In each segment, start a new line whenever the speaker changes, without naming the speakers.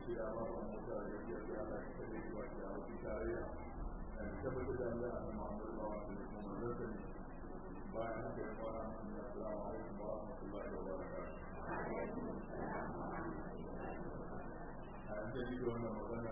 shi da ba ba mu da gaskiya da Allah ya kare shi wa da wani tarayya da tabbatar da Allah ya Muhammad wa sallallahu alaihi wa sallam bayan haka ya fara assalamu alaikum wa rahmatullahi wa barakatuh a yanzu yi da wannan magana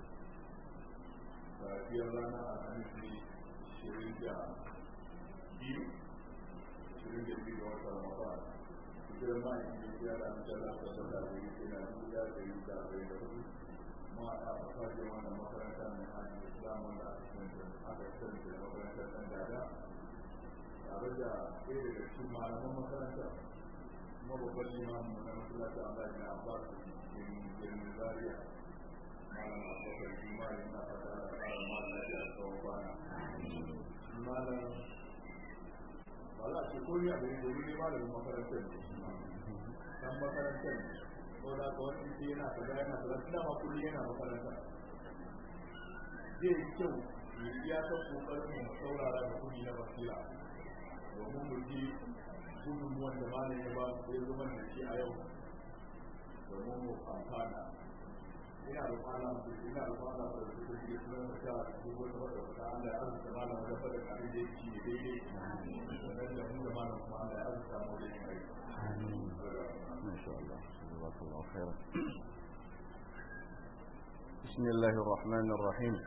safiyar rana a hannun shirin da biyu shirin da biyu da wata ramadan hijirar ma'aikin da ya da amsala ta sata da yi kina duka da yi da bai da hudu ma a fasashe wannan makaranta mai hannun islam wanda aka sani da makarantar ɗan dada tare da ɗaya daga cikin malaman makaranta kuma babban limamin na masallaci Allah ya abbas cikin birnin zaria malam abubakar juma yana fata da ƙara malam lafiya da tsawon kwana malam ba za a ce kori a bai domin ne malamin makarantar ne dan makarantar ne ko da ka wani ce yana kaza yana kaza tunda ma kullum yana makaranta zai yi kyau ya iya ta kokarin mu saurara da kudi na basira domin mu ji gudunmuwan da malam ya ba ya zama da shi a yau domin mu amfana ina da kwana ina da kwana da su ke cikin da ta su wata wata wata Allah ya arzuta malam da fada da abin da yake shi daidai wannan da mu da malam kuma Allah ya arzuta mu da yin aiki
ما شاء الله جزاك الله خيرا بسم الله الرحمن الرحيم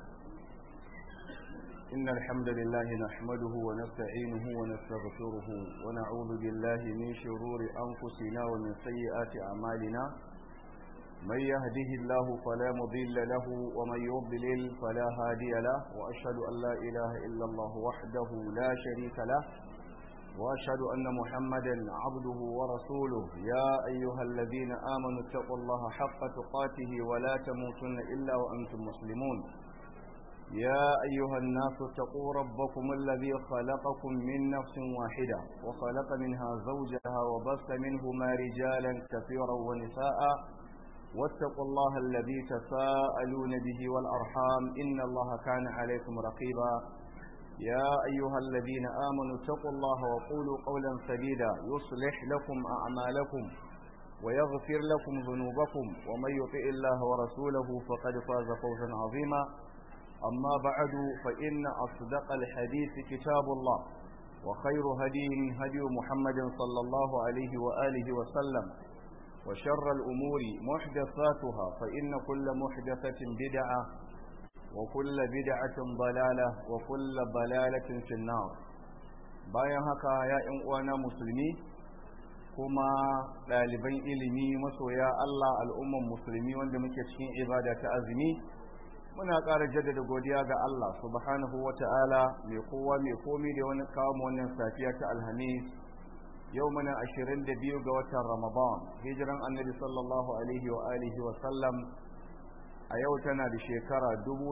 إن الحمد لله نحمده ونستعينه ونستغفره ونعوذ بالله من شرور أنفسنا ومن سيئات أعمالنا من يهده الله فلا مضل له ومن يضلل فلا هادي له وأشهد أن لا إله إلا الله وحده لا شريك له وأشهد أن محمدا عبده ورسوله يا أيها الذين آمنوا اتقوا الله حق تقاته ولا تموتن إلا وأنتم مسلمون يا أيها الناس اتقوا ربكم الذي خلقكم من نفس واحدة وخلق منها زوجها وبث منهما رجالا كثيرا ونساء واتقوا الله الذي تساءلون به والأرحام إن الله كان عليكم رقيبا يا أيها الذين آمنوا اتقوا الله وقولوا قولا سديدا يصلح لكم أعمالكم ويغفر لكم ذنوبكم ومن يطع الله ورسوله فقد فاز فوزا عظيما أما بعد فإن أصدق الحديث كتاب الله وخير هدي هدي محمد صلى الله عليه وآله وسلم وشر الأمور محدثاتها فإن كل محدثة بدعة وكل بدعة ضلالة وكل ضلالة في النار bayan haka ya ‘yan uwana musulmi kuma ɗaliban ilimi masoya Allah al'umman musulmi wanda muke cikin ibada ta azumi muna ƙara jaddada godiya ga Allah subhanahu wa ta'ala mai kowa mai komi da wani kawo wannan safiya ta alhamis yau muna ashirin da biyu ga watan ramadan hijiran annabi sallallahu alaihi wa alihi wa sallam a yau tana da shekara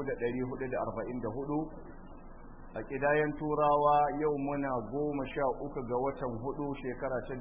1444 a ƙidayen turawa yau muna goma sha uku ga watan hudu shekara ta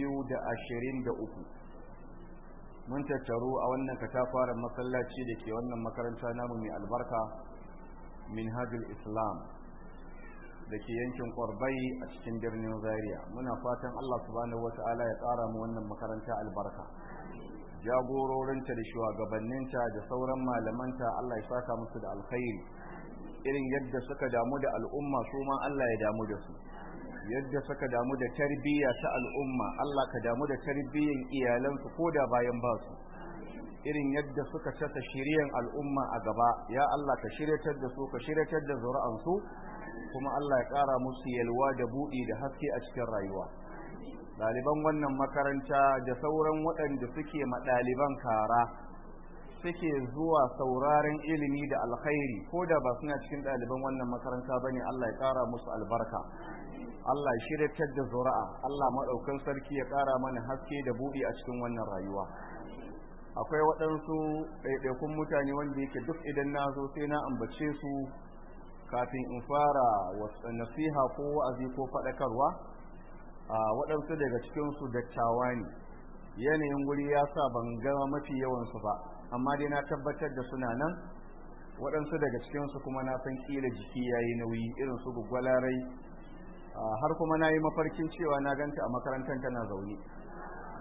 2023 mun tattaru a wannan katafaren masallaci da ke wannan makaranta namu mai albarka minhajul islam da ke yankin kwarbai a cikin birnin zaria muna fatan allah subhanahu wata'ala ya tsara mu wannan makaranta albarka jagororinta da shugabanninta da sauran malamanta Allah ya saka musu da alkhairi irin yadda suka damu da al'umma su ma Allah ya damu da su yadda suka damu da tarbiyya ta al'umma Allah ka damu da tarbiyyan iyalansu ko da bayan ba su irin yadda suka saka shiriyan al'umma a gaba ya Allah ka shiryatar da su ka shiryatar da zuri'ansu kuma Allah ya ƙara musu yalwa da buɗi da haske a cikin rayuwa ɗaliban wannan makaranta da sauran waɗanda suke ma ɗaliban kara suke zuwa sauraren ilimi da alkhairi ko da ba suna cikin ɗaliban wannan makaranta ba ne Allah ya ƙara musu albarka Allah ya shiryatar da zuri'a Allah maɗaukan sarki ya ƙara mana haske da buɗi a cikin wannan rayuwa akwai waɗansu ɗaiɗaikun mutane wanda yake duk idan na zo sai na ambace su kafin in fara nasiha ko wa'azi ko faɗakarwa a waɗansu daga cikinsu dattawa ne yanayin wuri ya sa ban gama mafi yawansu ba amma dai na tabbatar da suna nan waɗansu daga cikinsu kuma na san ƙila jiki ya yi nauyi irin su gwaggwalarai har kuma na yi mafarkin cewa na ganta a makarantar tana zaune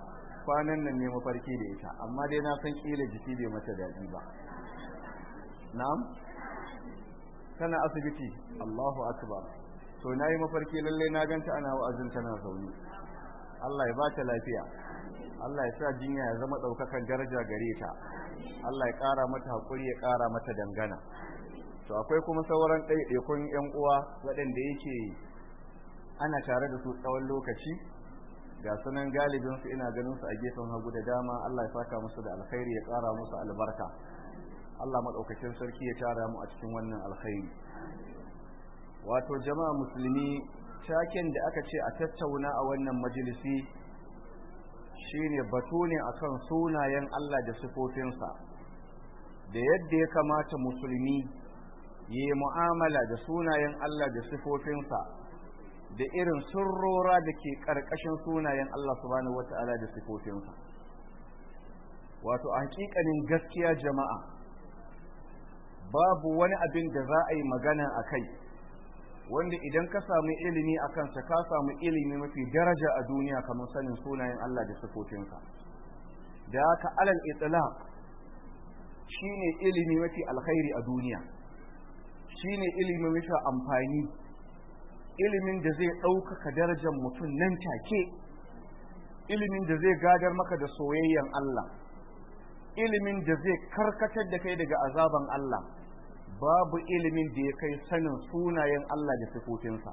kwanan nan ne mafarki da ita amma dai na san kila jiki bai mata daɗi ba na'am tana asibiti Allahu akbar to nayi mafarki lalle na ganta ana wa'azin tana zaune Allah ya ba ta lafiya Allah ya sa jinya ya zama ɗaukakan daraja gare ta Allah ya ƙara mata haƙuri ya ƙara mata dangana to akwai kuma sauran ɗaiɗaikun 'yan uwa waɗanda yake ana tare da su tsawon lokaci ga sunan galibin su ina ganin su a gefen hagu da dama Allah ya saka musu da alkhairi ya ƙara musu albarka Allah maɗaukakin sarki ya tara mu a cikin wannan alkhairi wato jama'a musulmi taken da aka ce a tattauna a wannan majalisi shine batu ne akan sunayen Allah da sifofinsa da yadda ya kamata musulmi yi mu'amala da sunayen Allah da sifofinsa da irin sirrora da ke ƙarƙashin sunayen Allah subhanahu wata'ala da sifofinsa wato a hakikanin gaskiya jama'a babu wani abin da za a yi magana a kai wanda idan ka samu ilimi a kansa ka samu ilimi mafi daraja a duniya kamar sanin sunayen Allah da sifofinsa da haka alal itlaq shine ilimi mafi alkhairi a duniya shine ilimi mafi amfani ilimin da zai ɗaukaka darajar mutum nan take ilimin da zai gadar maka da soyayyen Allah ilimin da zai karkatar da kai daga azaban Allah babu ilimin da ya kai sanin sunayen Allah da sifofinsa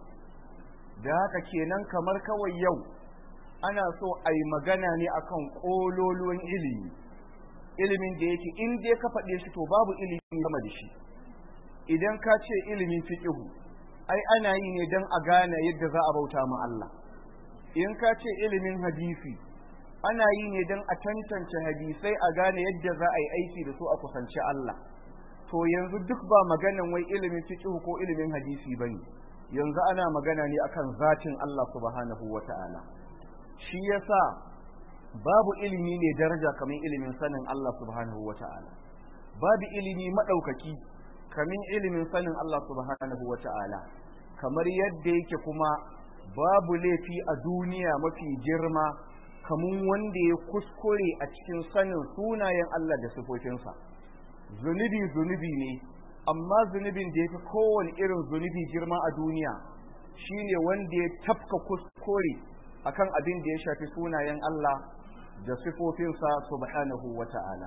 da haka kenan kamar kawai yau ana so a yi magana ne akan ƙololuwan ilimi ilimin da yake in dai ka faɗe shi to babu ilimi sama da shi idan ka ce ilimin fiƙihu ai ana yi ne don a gane yadda za a bauta ma Allah in ka ce ilimin hadisi ana yi ne don a tantance hadisai a gane yadda za a yi aiki da su a kusanci Allah to yanzu duk ba maganan wai ilimin fiqh ko ilimin hadisi bane yanzu ana magana ne akan zatin Allah subhanahu wata'ala shi yasa babu ilimi ne daraja kamar ilimin sanin Allah subhanahu wata'ala babu ilimi madaukaki kamar ilimin sanin Allah subhanahu wata'ala kamar yadda yake kuma babu laifi a duniya mafi girma kamun wanda ya kuskure a cikin sanin sunayen Allah da sifofinsa zunubi zunubi ne amma zunubin da ya fi kowane irin zunubi girma a duniya shine wanda ya tafka kuskure akan abin da ya shafi sunayen Allah da sifofinsa subhanahu wa ta'ala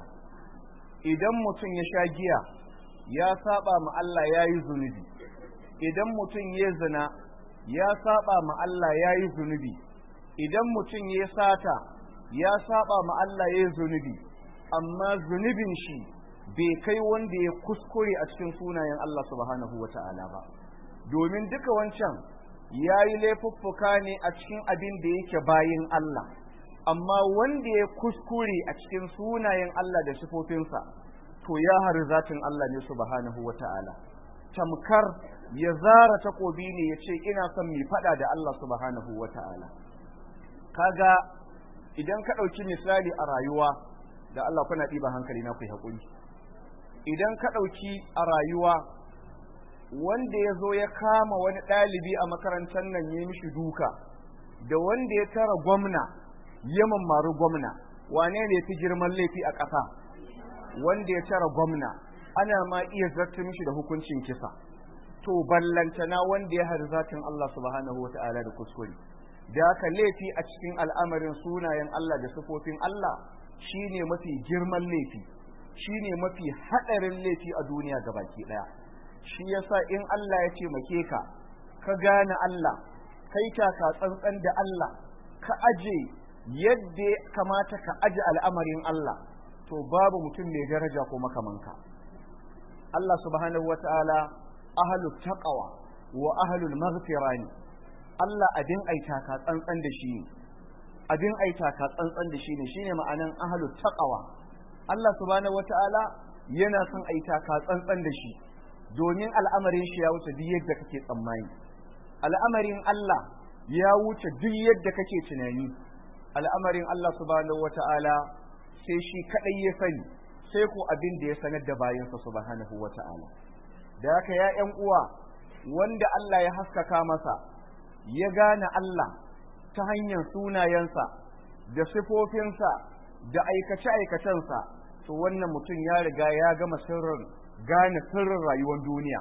idan mutum ya sha giya ya saba ma Allah ya yi zunubi idan mutum ya zina ya saba ma Allah ya yi zunubi idan mutum ya sata ya saba ma Allah ya yi zunubi amma zunubin shi bai kai wanda ya kuskure a cikin sunayen Allah subhanahu wa ta'ala ba domin duka wancan ya yi laifuffuka ne a cikin abin da yake bayin Allah amma wanda ya kuskure a cikin sunayen Allah da sifofinsa to ya hari zatin Allah ne subhanahu wa ta'ala tamkar ya zara takobi ne ya ce ina son mai fada da Allah subhanahu wa ta'ala kaga idan ka ɗauki misali a rayuwa da Allah kuna ɗiba hankali na ku haƙuri idan ka ɗauki a rayuwa wanda ya zo ya kama wani ɗalibi a makarantar nan ya mishi duka da wanda ya tara gwamna ya mammaru gwamna wane ne fi girman laifi a ƙasa wanda ya tara gwamna ana ma iya zarta mishi da hukuncin kisa to ballantana wanda ya hari zatin Allah subhanahu wa ta'ala da kuskure da haka laifi a cikin al'amarin sunayen Allah da sufofin Allah shine mafi girman laifi shine mafi haɗarin laifi a duniya gabaki ɗaya shi yasa in Allah ya ce make ka ka gane Allah kai taka tsantsan da Allah ka aje yadda kamata ka aje al'amarin Allah to babu mutum mai daraja ko makamanka Allah subhanahu wa ta'ala ahlul taqwa wa ahlul maghfira ne Allah abin aita ka tsantsan da shi abin aita ka tsantsan da shi ne shine ma'anan ahlul taqwa Allah subhanahu wa ta'ala yana son aita ka tsantsan da shi domin al'amarin shi ya wuce duk yadda kake tsammani al'amarin Allah ya wuce duk yadda kake tunani al'amarin Allah subhanahu wa ta'ala sai shi kadai ya sani sai ko abin da ya sanar da bayansa subhanahu wa ta'ala da haka ya ƴan uwa wanda Allah ya haskaka masa ya gane Allah ta hanyar sunayensa da sifofinsa da aikace-aikacensa to wannan mutum ya riga ya gama sirrin gane sirrin rayuwar duniya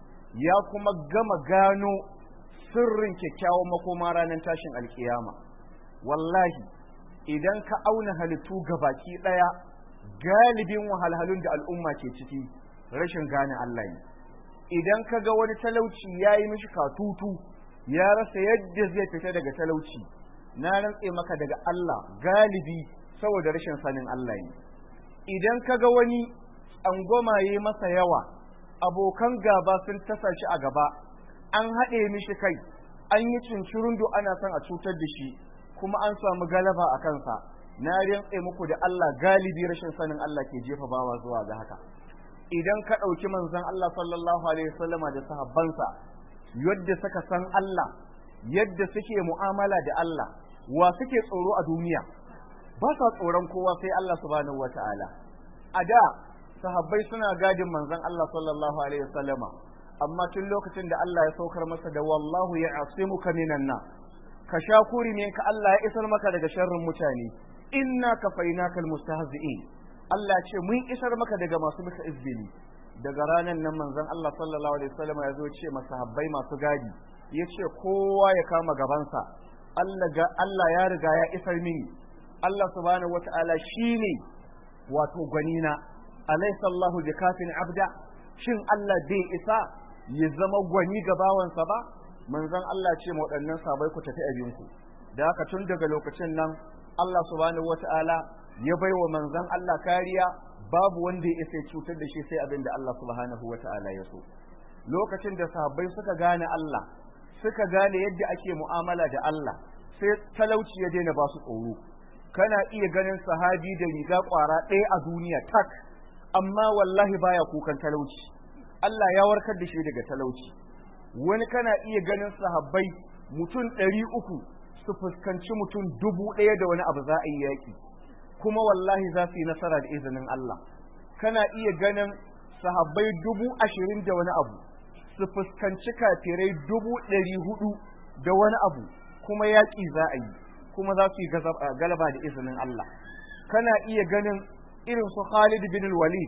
ya kuma gama gano sirrin kyakkyawan makoma ranar tashin alkiyama wallahi idan ka auna halittu baki ɗaya galibin wahalhalun da al'umma ke ciki rashin gane Allah ne idan ka ga wani talauci ya yi mishi katutu ya rasa yadda zai fita daga talauci na rantse maka daga Allah galibi saboda rashin sanin Allah ne idan ka ga wani tsangwama ya masa yawa abokan gaba sun tasa shi a gaba an haɗe mishi kai an yi cincirundu ana son a cutar da shi kuma an samu galaba a kansa na rantse muku da Allah galibi rashin sanin Allah ke jefa bawa zuwa ga haka idan ka ɗauki manzon Allah sallallahu alaihi wasallama da sahabbansa yadda suka san Allah yadda suke mu'amala da Allah wa suke tsoro a duniya ba sa tsoron kowa sai Allah subhanahu wata'ala a da sahabbai suna gadin manzon Allah sallallahu alaihi wasallama amma tun lokacin da Allah ya saukar masa da wallahu ya asimuka minan na ka sha kuri ne ka Allah ya isar maka daga sharrin mutane inna kafainaka almustahzi'in Allah ce mun isar maka daga masu maka izbili daga ranar nan manzon Allah sallallahu alaihi wasallama ya zo ce masahabbai masu gadi ya ce kowa ya kama gabansa Allah ga Allah ya riga ya isar mini Allah subhanahu wata'ala shine wato gwanina alaysa Allahu bikafin abda shin Allah zai isa ya zama gwani ga bawansa ba manzon Allah ce ma waɗannan sabai ku tafi abinku da haka tun daga lokacin nan Allah subhanahu wata'ala ya bai wa manzon Allah kariya babu wanda ya isa cutar da shi sai abin da Allah subhanahu wata'ala ya so lokacin da sahabbai suka gane Allah suka gane yadda ake mu'amala da Allah sai talauci ya daina ba su tsoro kana iya ganin sahabi da riga kwara ɗaya a duniya tak amma wallahi baya kukan talauci Allah ya warkar da shi daga talauci wani kana iya ganin sahabbai mutum ɗari uku su fuskanci mutum dubu ɗaya da wani abu za a yi yaƙi kuma wallahi za su yi nasara da izinin Allah kana iya ganin sahabbai dubu ashirin da wani abu su fuskanci kafirai dubu ɗari hudu da wani abu kuma yaƙi za a yi kuma za su yi galaba da izinin Allah kana iya ganin irin su Khalid bin Walid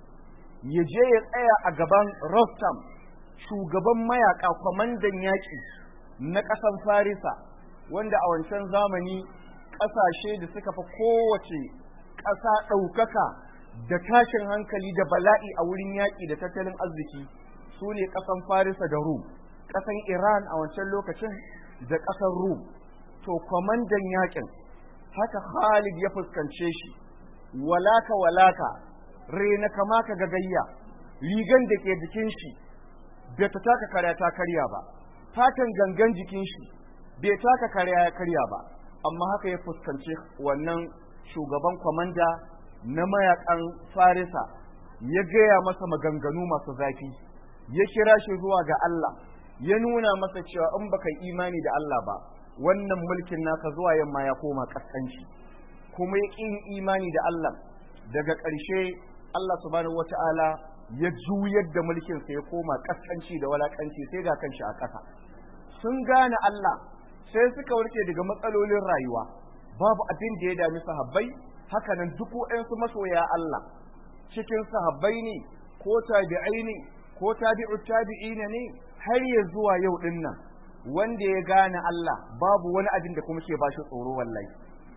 ya je ya tsaya a gaban Rostam shugaban mayaka kwamandan yaƙi na ƙasan Farisa wanda a wancan zamani ƙasashe da suka fi kowace ƙasa ɗaukaka da tashin hankali da bala'i a wurin yaƙi da tattalin arziki su ne ƙasan Farisa da Rum ƙasan Iran a wancan lokacin da ƙasar Rum to kwamandan yaƙin haka Khalid ya fuskance shi walaka walaka rena kama ka gagayya rigan da ke jikin shi bai ta taka karya ta karya ba fatan gangan jikin shi bai taka karya ya karya ba amma haka ya fuskanci wannan shugaban kwamanda na mayakan farisa ya gaya masa maganganu masu zafi ya kira shi zuwa ga Allah ya nuna masa cewa in baka imani da Allah ba wannan mulkin naka zuwa yamma ya koma kaskanci kuma ya ƙin imani da Allah daga ƙarshe Allah subhanahu wata'ala ya juyar da mulkinsa ya koma kaskanci da walakanci sai ga kanshi a ƙasa sun gane Allah sai suka warke daga matsalolin rayuwa babu abin da ya dami sahabbai haka nan duk waɗansu masoya Allah cikin sahabbai ne ko tabi'ai ne ko tabi'u tabi'ina ne har ya zuwa yau din nan wanda ya gane Allah babu wani abin da kuma ke bashi tsoro wallahi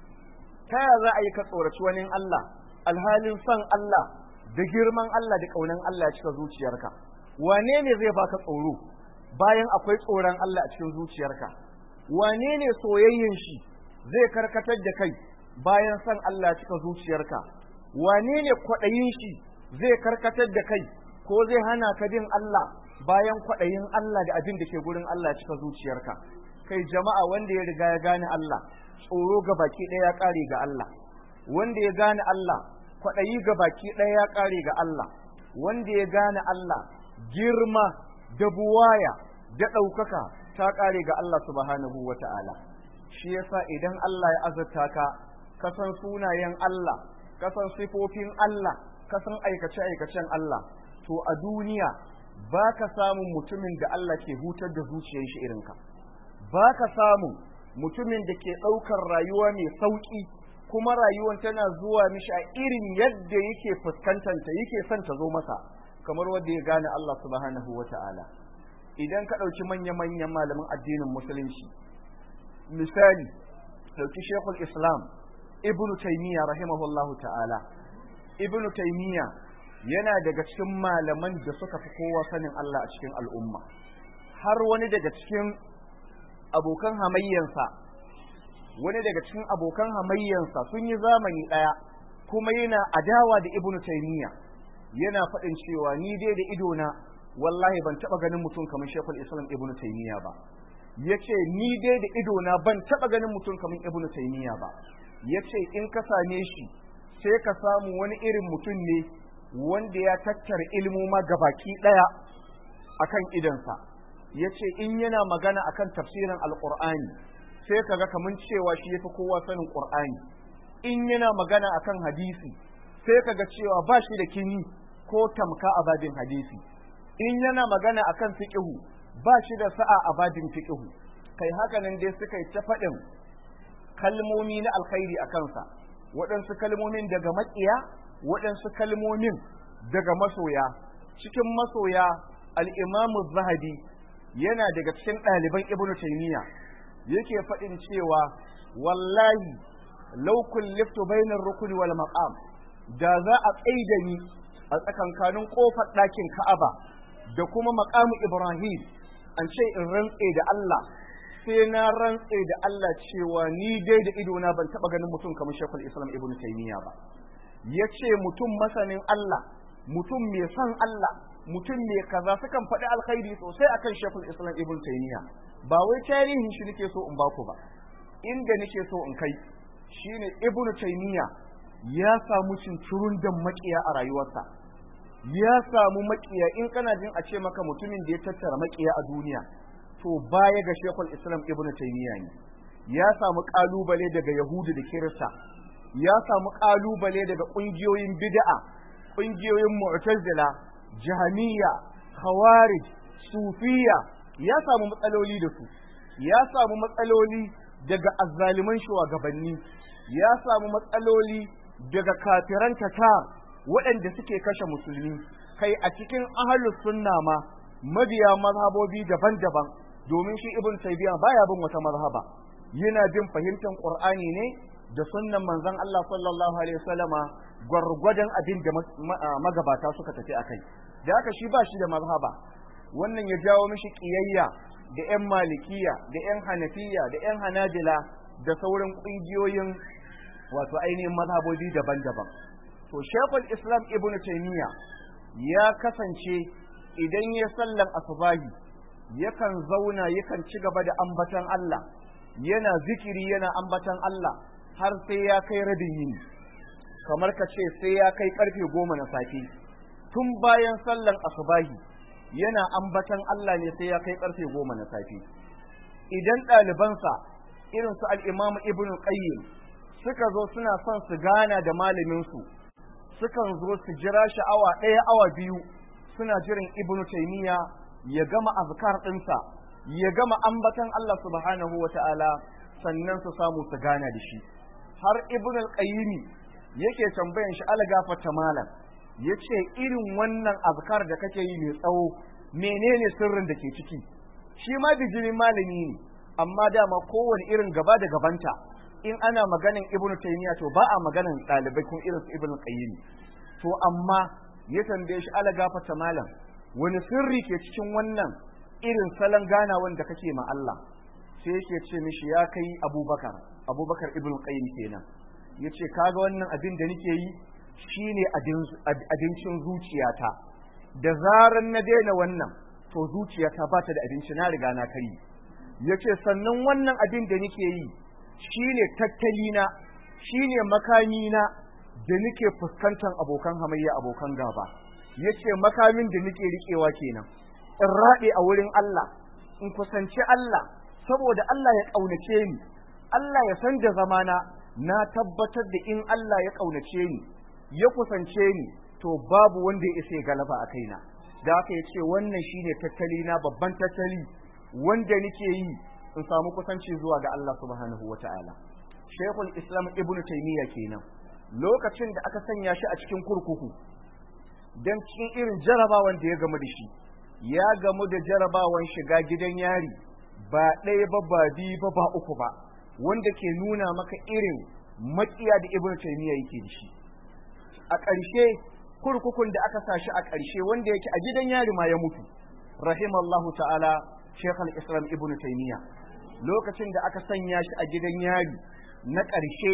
ta yaya za a yi ka tsoraci wani Allah alhalin son Allah da girman Allah da ƙaunan Allah ya cika zuciyarka wane ne zai baka tsoro bayan akwai tsoron Allah a cikin zuciyarka wane ne soyayyen shi zai karkatar da kai bayan son Allah ya cika zuciyarka wane ne kwaɗayin shi zai karkatar da kai ko zai hana ka bin Allah bayan kwaɗayin Allah da abin da ke gurin Allah ya cika zuciyarka kai jama'a wanda ya riga ya gane Allah tsoro ga baki ɗaya ya ƙare ga Allah wanda ya gane Allah kwaɗayi ga baki ɗaya ya ƙare ga Allah wanda ya gane Allah girma da buwaya da ɗaukaka ta ƙare ga Allah subhanahu wa ta'ala shi yasa idan Allah ya azurta ka ka san sunayen Allah ka san sifofin Allah ka san aikace-aikacen Allah to a duniya ba ka samun mutumin da Allah ke hutar da zuciyar shi irinka ba ka samun mutumin da ke ɗaukar rayuwa mai sauƙi kuma rayuwar tana zuwa mishi a irin yadda yake fuskantanta yake son ta zo masa kamar wanda ya gane Allah subhanahu wa ta'ala idan ka ɗauki manya-manyan malamin addinin musulunci misali ɗauki shekul islam ibnu taimiyya rahimahullahu ta'ala ibnu taimiyya yana daga cikin malaman da suka fi kowa sanin Allah a cikin al'umma har wani daga cikin abokan hamayyansa wani daga cikin abokan hamayyansa sun yi zamani ɗaya kuma yana adawa da ibnu taimiyya yana faɗin cewa ni dai da idona wallahi ban taɓa ganin mutum kamar shekul islam ibnu taimiyya ba ya ce ni dai da idona ban taɓa ganin mutum kamar ibnu taimiyya ba ya ce in ka same shi sai ka samu wani irin mutum ne wanda ya tattara ilmoma gabaki ɗaya akan idansa ya ce in yana magana akan tafsirin alƙur'ani sai ka ga kamar cewa shi yafi kowa sanin ƙur'ani in yana magana akan hadisi sai ka ga cewa ba shi da kini ko tamka a babin hadisi in yana magana akan fiqhu ba shi da sa'a a babin fiqhu kai haka nan dai suka yi ta faɗin kalmomi na alkhairi a kansa waɗansu kalmomin daga maƙiya waɗansu kalmomin daga masoya cikin masoya al'imamu zahabi yana daga cikin ɗaliban ibnu taymiya yake faɗin cewa wallahi law kulliftu bainar rukuni wal maqam da za a tsaida ni a tsakankanin kofar ɗakin Ka'aba da kuma maqamu Ibrahim an ce in rantse da Allah sai na rantse da Allah cewa ni dai da idona ban taɓa ganin mutum kamar Sheikhul Islam Ibn Taymiyyah ba yace mutum masanin Allah mutum mai son Allah mutum mai kaza sukan faɗi alkhairi sosai akan Sheikhul Islam Ibn Taymiyyah ba wai tarihin shi nake so in baku ba inda nake so in kai shine Ibn Taymiyyah ya samu cincirun da makiya a rayuwarsa ya samu makiya in kana jin a ce maka mutumin da ya tattara makiya a duniya to baya ga Sheikhul Islam Ibn Taymiyyah ne ya samu kalubale daga Yahudu da Kirista ya samu kalubale daga kungiyoyin bid'a kungiyoyin Mu'tazila Jahmiya Khawarij Sufiya ya samu matsaloli da su ya samu matsaloli daga azzaliman shugabanni ya samu matsaloli daga kafiran tatar waɗanda suke kashe musulmi kai a cikin ahlus sunna ma mabiya mazhabobi daban-daban domin shi ibn taymiya baya bin wata mazhaba yana bin fahimtar qur'ani ne da sunnan manzon Allah sallallahu alaihi wasallama gwargwadon abin da magabata suka tafi akai da haka shi ba shi da mazhaba wannan ya jawo mishi kiyayya da yan malikiya da yan hanafiya da yan hanabila da sauran kungiyoyin wato ainihin mazhabobi daban-daban to shekul islam ibn taymiya ya kasance idan ya sallan asubahi yakan zauna yakan ci gaba da ambatan Allah yana zikiri yana ambatan Allah har sai ya kai rabin yini kamar ka ce sai ya kai karfe goma na safe tun bayan sallan asubahi yana ambatan Allah ne sai ya kai karfe goma na safe idan ɗalibansa irin su al-imam ibn qayyim suka zo suna son su gana da malaminsu sukan zo su jira shi awa ɗaya awa biyu suna jiran ibnu taymiya ya gama azkar ɗinsa ya gama ambatan Allah subhanahu wa ta'ala sannan su samu su gana da shi har ibn al-qayyim yake tambayan shi algafata malam yace irin wannan azkar da kake yi mai tsawo menene sirrin da ke ciki shi ma bijimin malami ne amma dama kowane irin gaba da gabanta in ana maganin ibnu taymiya to ba a maganin ɗalibai kun irin su ibnu qayyim to amma ya tambaye shi ala gafata malam wani sirri ke cikin wannan irin salon gana wanda kake ma Allah sai yake ce mishi ya kai abubakar abubakar ibnu qayyim kenan yace kaga wannan abin da nake yi shine abincin zuciyata da zaran na daina wannan to zuciyata ba ta da abinci na riga na kari yace sannan wannan abin da nake yi shine tattalina shine makamina da nake fuskantar abokan hamayya abokan gaba yace makamin da nake riƙewa kenan in raɗe a wurin Allah in kusanci Allah saboda Allah ya ƙaunace ni Allah ya san da zamana na tabbatar da in Allah ya ƙaunace ni ya kusance ni to babu wanda ya isa ya galaba a kaina da haka ya ce wannan shine tattali na babban tattali wanda nake yi in samu kusanci zuwa ga Allah subhanahu wata'ala Sheikhul Islam Ibn Taymiyyah kenan lokacin da aka sanya shi a cikin kurkuku dan cikin irin jarabawan da ya gamu da shi ya gamu da jarabawan shiga gidan yari ba ɗaya ba ba biyu ba ba uku ba wanda ke nuna maka irin makiya da Ibn Taymiyyah yake da shi a ƙarshe kurkukun da aka sa shi a ƙarshe wanda yake a gidan yari ma ya mutu rahimallahu ta'ala Sheikh al-Islam Ibn Taymiyyah lokacin da aka sanya shi a gidan yari na ƙarshe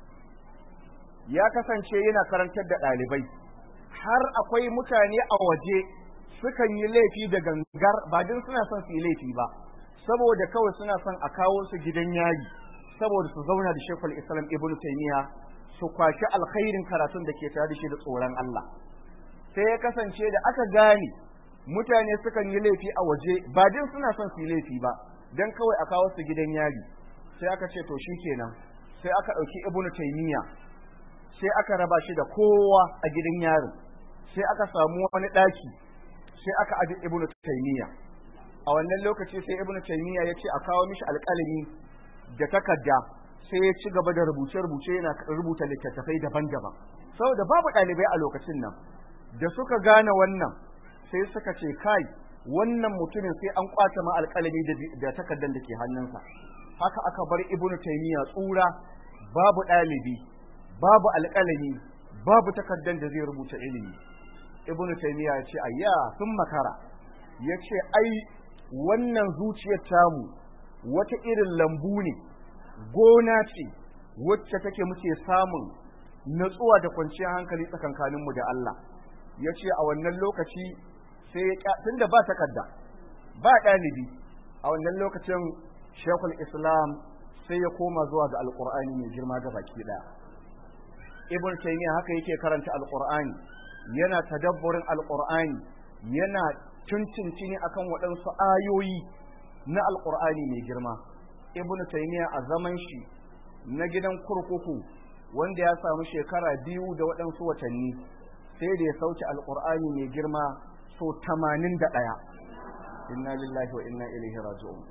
ya kasance yana karantar da ɗalibai har akwai mutane a waje sukan yi laifi da gangar ba din suna son su yi laifi ba saboda kawai suna son a kawo su gidan yari saboda su zauna da Sheikh al-Islam Ibn Taymiyyah su kwashi alkhairin karatun da ke tare da shi da tsoron Allah sai ya kasance da aka gane mutane sukan yi laifi a waje ba din suna son su yi laifi ba dan kawai a kawo su gidan yari sai aka ce to shikenan sai aka dauki ibnu taymiya sai aka raba shi da kowa a gidan yarin sai aka samu wani daki sai aka aje ibnu taymiya a wannan lokaci sai ibnu taymiya ya ce a kawo mishi alƙalami da takarda sai ya ci gaba da rubuce-rubuce yana rubuta littattafai daban-daban saboda babu ɗalibai a lokacin nan da suka gane wannan sai suka ce kai wannan mutumin sai an kwace ma alƙalami da takardar da ke hannunsa haka aka bar ibnu taymiya tsura babu ɗalibi babu alƙalami babu takardar da zai rubuta ilimi ibnu taymiya ya ce ayya sun makara ya ce ai wannan zuciyar tamu wata irin lambu ne gona ce wacce take muke samun natsuwa da kwanciyar hankali tsakankaninmu da Allah ya ce a wannan lokaci sai ya tun da ba takarda ba ɗalibi a wannan lokacin shekul islam sai ya koma zuwa ga alƙur'ani mai girma ga baki ɗaya ibn taymiya haka yake karanta alƙur'ani yana tadabburin alƙur'ani yana tuntuntuni akan waɗansu ayoyi na alƙur'ani mai girma ibnu taymiya a zaman shi na gidan kurkuku wanda ya samu shekara biyu da waɗansu watanni sai da ya sauke alƙur'ani mai girma so tamanin da ɗaya inna lillahi wa inna ilaihi raji'un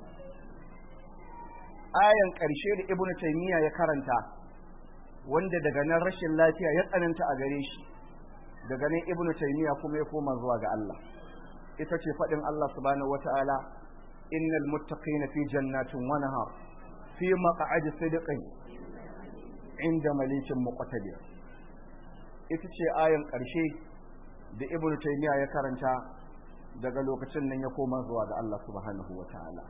ayan ƙarshe da ibnu taymiya ya karanta wanda daga nan rashin lafiya ya tsananta a gare shi daga nan ibnu taymiya kuma ya koma zuwa ga Allah ita ce faɗin Allah subhanahu wata'ala innal muttaqina fi jannatin wa nahar fi maq'adi sidqin inda malikin muqtadir ita ce ayan ƙarshe da ibnu taymiya ya karanta daga lokacin nan ya koma zuwa ga Allah subhanahu wata'ala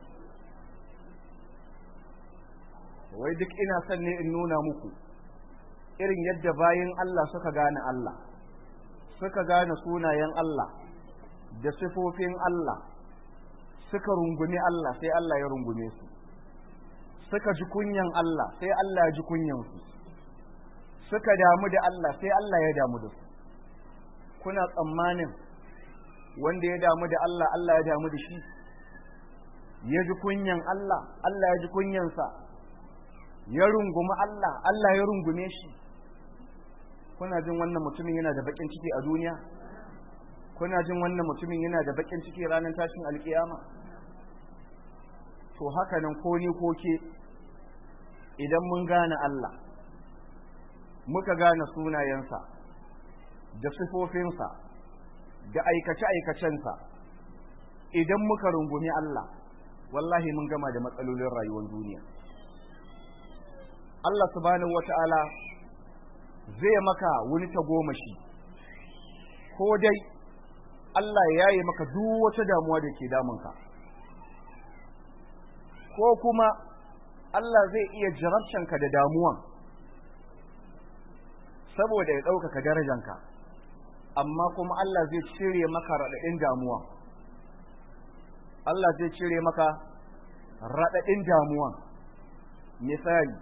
wai duk ina son ne in nuna muku irin yadda bayin Allah suka gane Allah suka gane sunayen Allah da sifofin Allah suka rungumi Allah sai Allah ya rungume su suka ji kunyan Allah sai Allah ya ji kunyan su suka damu da Allah sai Allah ya damu da su kuna tsammanin wanda ya damu da Allah Allah ya damu da shi ya ji kunyan Allah Allah ya ji kunyansa ya rungumi Allah Allah ya rungume shi kuna jin wannan mutumin yana da bakin ciki a duniya kuna jin wannan mutumin yana da bakin ciki ranar tashin alkiyama to haka nan ko ni ko ke idan mun gane Allah muka gane sunayensa da sifofinsa da aikace-aikacensa idan muka rungumi Allah wallahi mun gama da matsalolin rayuwar duniya Allah subhanahu wata'ala zai maka wani tagomashi ko dai Allah ya yi maka duk wata damuwa da ke damunka ko kuma Allah zai iya jarabcanka da damuwan saboda ya ɗaukaka darajanka amma kuma Allah zai cire maka raɗaɗin damuwa Allah zai cire maka raɗaɗin damuwa misali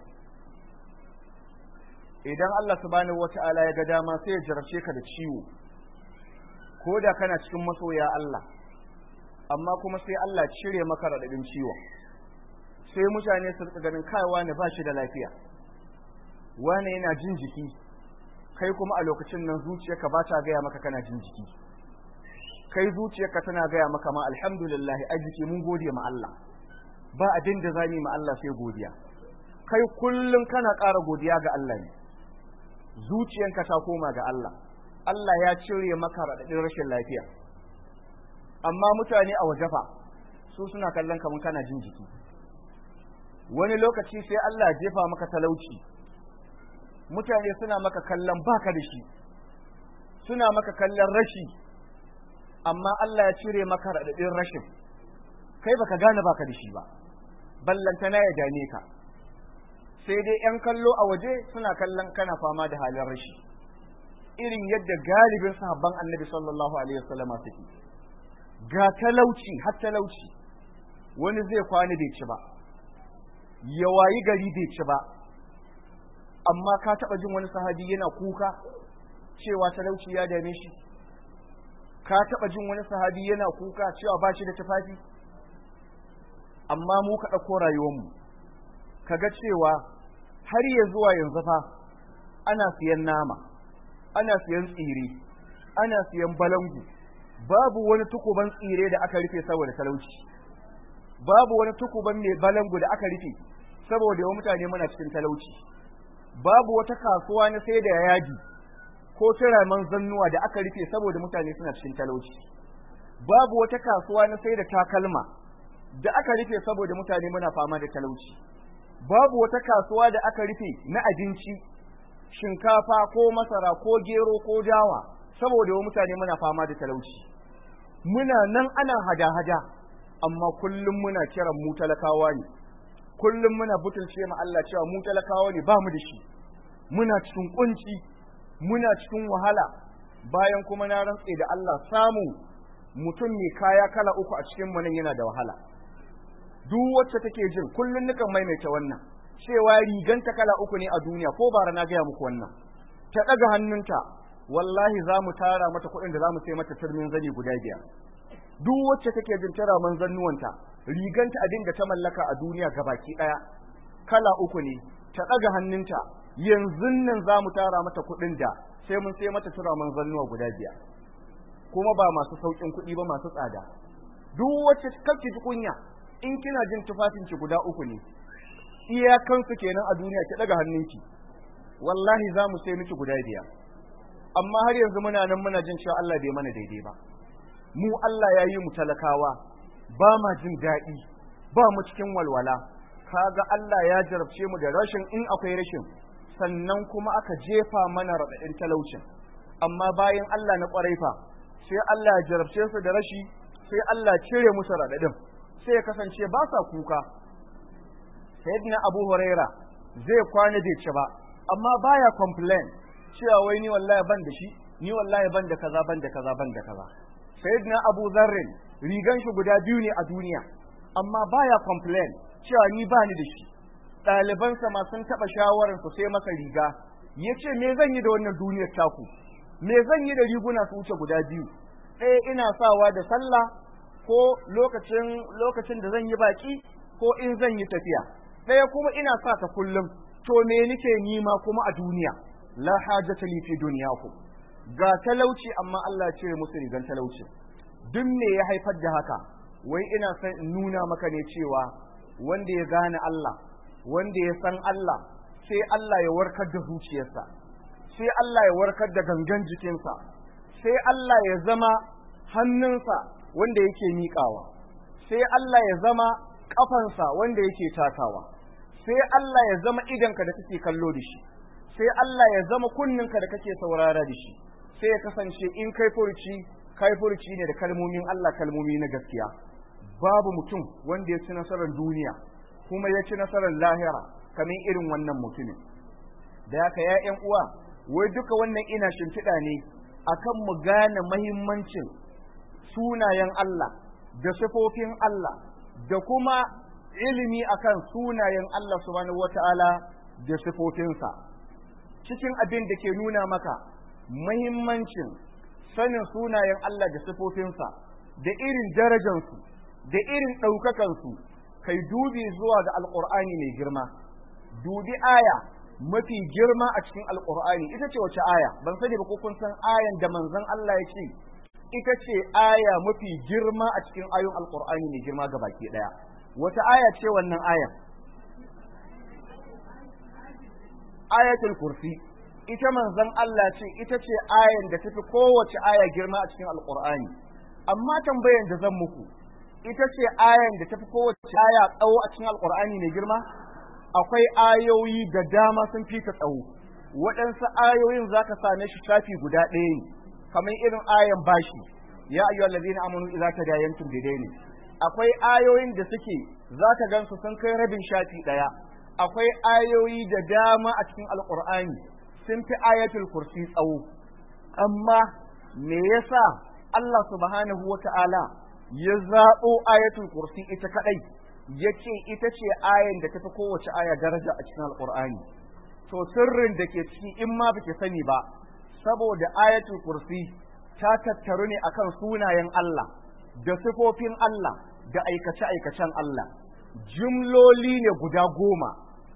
idan Allah subhanahu wata'ala ya ga dama sai ya jarabce ka da ciwo ko da kana cikin masoya Allah amma kuma sai Allah cire maka raɗaɗin ciwon sai mutane su rika ganin kai wani ba shi da lafiya wani yana jin jiki kai kuma a lokacin nan zuciyarka ba ta gaya maka kana jin jiki kai zuciyarka tana gaya maka ma alhamdulillah a jiki mun gode ma Allah ba abin da za mu ma Allah sai godiya kai kullum kana ƙara godiya ga Allah ne zuciyanka ta koma ga Allah Allah ya cire maka raɗaɗin rashin lafiya amma mutane a waje fa su suna kallon kamar kana jin jiki wani lokaci sai Allah ya jefa maka talauci mutane suna maka kallon baka da shi suna maka kallon rashi amma Allah ya cire maka raɗaɗin rashin kai baka gane baka da shi ba ballantana ya dame ka sai dai ‘yan kallo a waje suna kallon kana fama da halin rashi irin yadda galibin sahabban annabi sallallahu alaihi wasallama suke ga talauci har talauci wani zai kwana bai ci ba ya wayi gari bai ci ba amma ka taɓa jin wani sahabi yana kuka cewa talauci ya dame shi ka taɓa jin wani sahabi yana kuka cewa ba shi da tufafi amma mu ka ɗauko rayuwarmu ka ga cewa har ya zuwa yanzu fa ana siyan nama ana siyan tsire ana siyan balangu babu wani tukuban tsire da aka rufe saboda talauci babu wani tukuban mai balangu da aka rufe saboda yawan mutane muna cikin talauci babu wata kasuwa na sai da yaji ko turaman zannuwa da aka rufe saboda mutane suna cikin talauci babu wata kasuwa na sai da takalma da aka rufe saboda mutane muna fama da talauci babu wata kasuwa da aka rufe na abinci shinkafa ko masara ko gero ko dawa saboda wa mutane muna fama da talauci muna nan ana hada-hada amma kullum muna kiran mu talakawa ne kullum muna butulce ma Allah cewa mu talakawa ne ba mu da shi muna cikin kunci muna cikin wahala bayan kuma na rantse da Allah samu mutum mai kaya kala uku a cikin mu nan yana da wahala duk wacce take jin kullun nukan maimaita wannan cewa riganta kala uku ne a duniya ko bara na gaya muku wannan ta ɗaga hannunta wallahi za mu tara mata kuɗin da za mu sai mata turmin zani guda biyar duk wacce take jin tara man zannuwanta riganta abin da ta mallaka a duniya gabaki ɗaya kala uku ne ta ɗaga hannunta yanzu nan za mu tara mata kuɗin da sai mun sai mata tura man zannuwa guda biyar kuma ba masu sauƙin kuɗi ba masu tsada duk wacce kake ji kunya in kina jin tufafinki guda uku ne iyakansu kenan a duniya ki daga hannunki wallahi za mu sai miki guda biyar amma har yanzu muna nan muna jin cewa Allah bai mana daidai ba mu Allah ya yi mu talakawa ba ma jin daɗi ba mu cikin walwala kaga Allah ya jarabce mu da rashin in akwai rashin sannan kuma aka jefa mana raɗaɗin talaucin amma bayan Allah na ƙwarai fa sai Allah ya jarabce su da rashi sai Allah cire musu raɗaɗin sai ya kasance ba sa kuka sayyidina abu huraira zai kwana bai ci ba amma baya complain cewa wai ni wallahi ban da shi ni wallahi ban da kaza ban da kaza ban da kaza sayyidina abu zarrin rigan shi guda biyu ne a duniya amma baya complain cewa ni ba ni da shi ɗalibansa ma sun taɓa shawarar su sai masa riga ya ce me zan yi da wannan duniyar taku me zan yi da riguna su wuce guda biyu ɗaya ina sawa da sallah ko lokacin lokacin da zan yi baki ko in zan yi tafiya ɗaya kuma ina sa ta kullum to me nike nima kuma a duniya la hajata li fi dunyakum ga talauci amma Allah ya cire musu rigan talauci duk me ya haifar da haka wai ina son in nuna maka ne cewa wanda ya gane Allah wanda ya san Allah sai Allah ya warkar da zuciyarsa sai Allah ya warkar da gangan jikinsa sai Allah ya zama hannunsa wanda yake miƙawa sai Allah ya zama ƙafansa wanda yake takawa sai Allah ya zama idanka da kake kallo da shi sai Allah ya zama kunninka da kake saurara da shi sai ya kasance in kai furci kai furci ne da kalmomin Allah kalmomi na gaskiya babu mutum wanda ya ci nasarar duniya kuma ya ci nasarar lahira kamar irin wannan mutumin da haka ya ƴan uwa wai duka wannan ina shimfiɗa ne akan mu gane mahimmancin sunayen Allah da sifofin Allah da kuma ilimi akan sunayen Allah subhanahu wata'ala da sifofinsa cikin abin da ke nuna maka mahimmancin sanin sunayen Allah da sifofinsa da irin darajansu da irin ɗaukakansu kai dubi zuwa ga alƙur'ani mai girma dubi aya mafi girma a cikin alƙur'ani ita ce wace aya ban sani ba ko kun san ayan da manzon Allah ya ce ita ce aya mafi girma a cikin ayoyin alƙur'ani mai girma ga baki ɗaya wata aya ce wannan aya ayatul kursi ita manzon Allah ce ita ce ayan da tafi kowace aya girma a cikin alqur'ani amma tambayan da zan muku ita ce ayan da tafi kowace aya tsawo a cikin alqur'ani mai girma akwai ayoyi da dama sun fi ta tsawo waɗansu ayoyin zaka same shi shafi guda ɗaya ne kamar irin ayan bashi ya ayyuhal ladina amanu idza tadayantum bidaini akwai ayoyin da suke zaka gansu sun kai rabin shafi ɗaya akwai ayoyi da dama a cikin alqur'ani sun fi ayatul kursi tsawo amma me yasa Allah subhanahu wata'ala ya zaɓo ayatul kursi ita kadai yace ita ce ayan da tafi kowace aya daraja a cikin alqur'ani to sirrin da ke ciki in ma baki sani ba saboda ayatul kursi ta tattaru ne akan sunayen Allah da sifofin Allah da aikace-aikacen Allah jumloli ne guda goma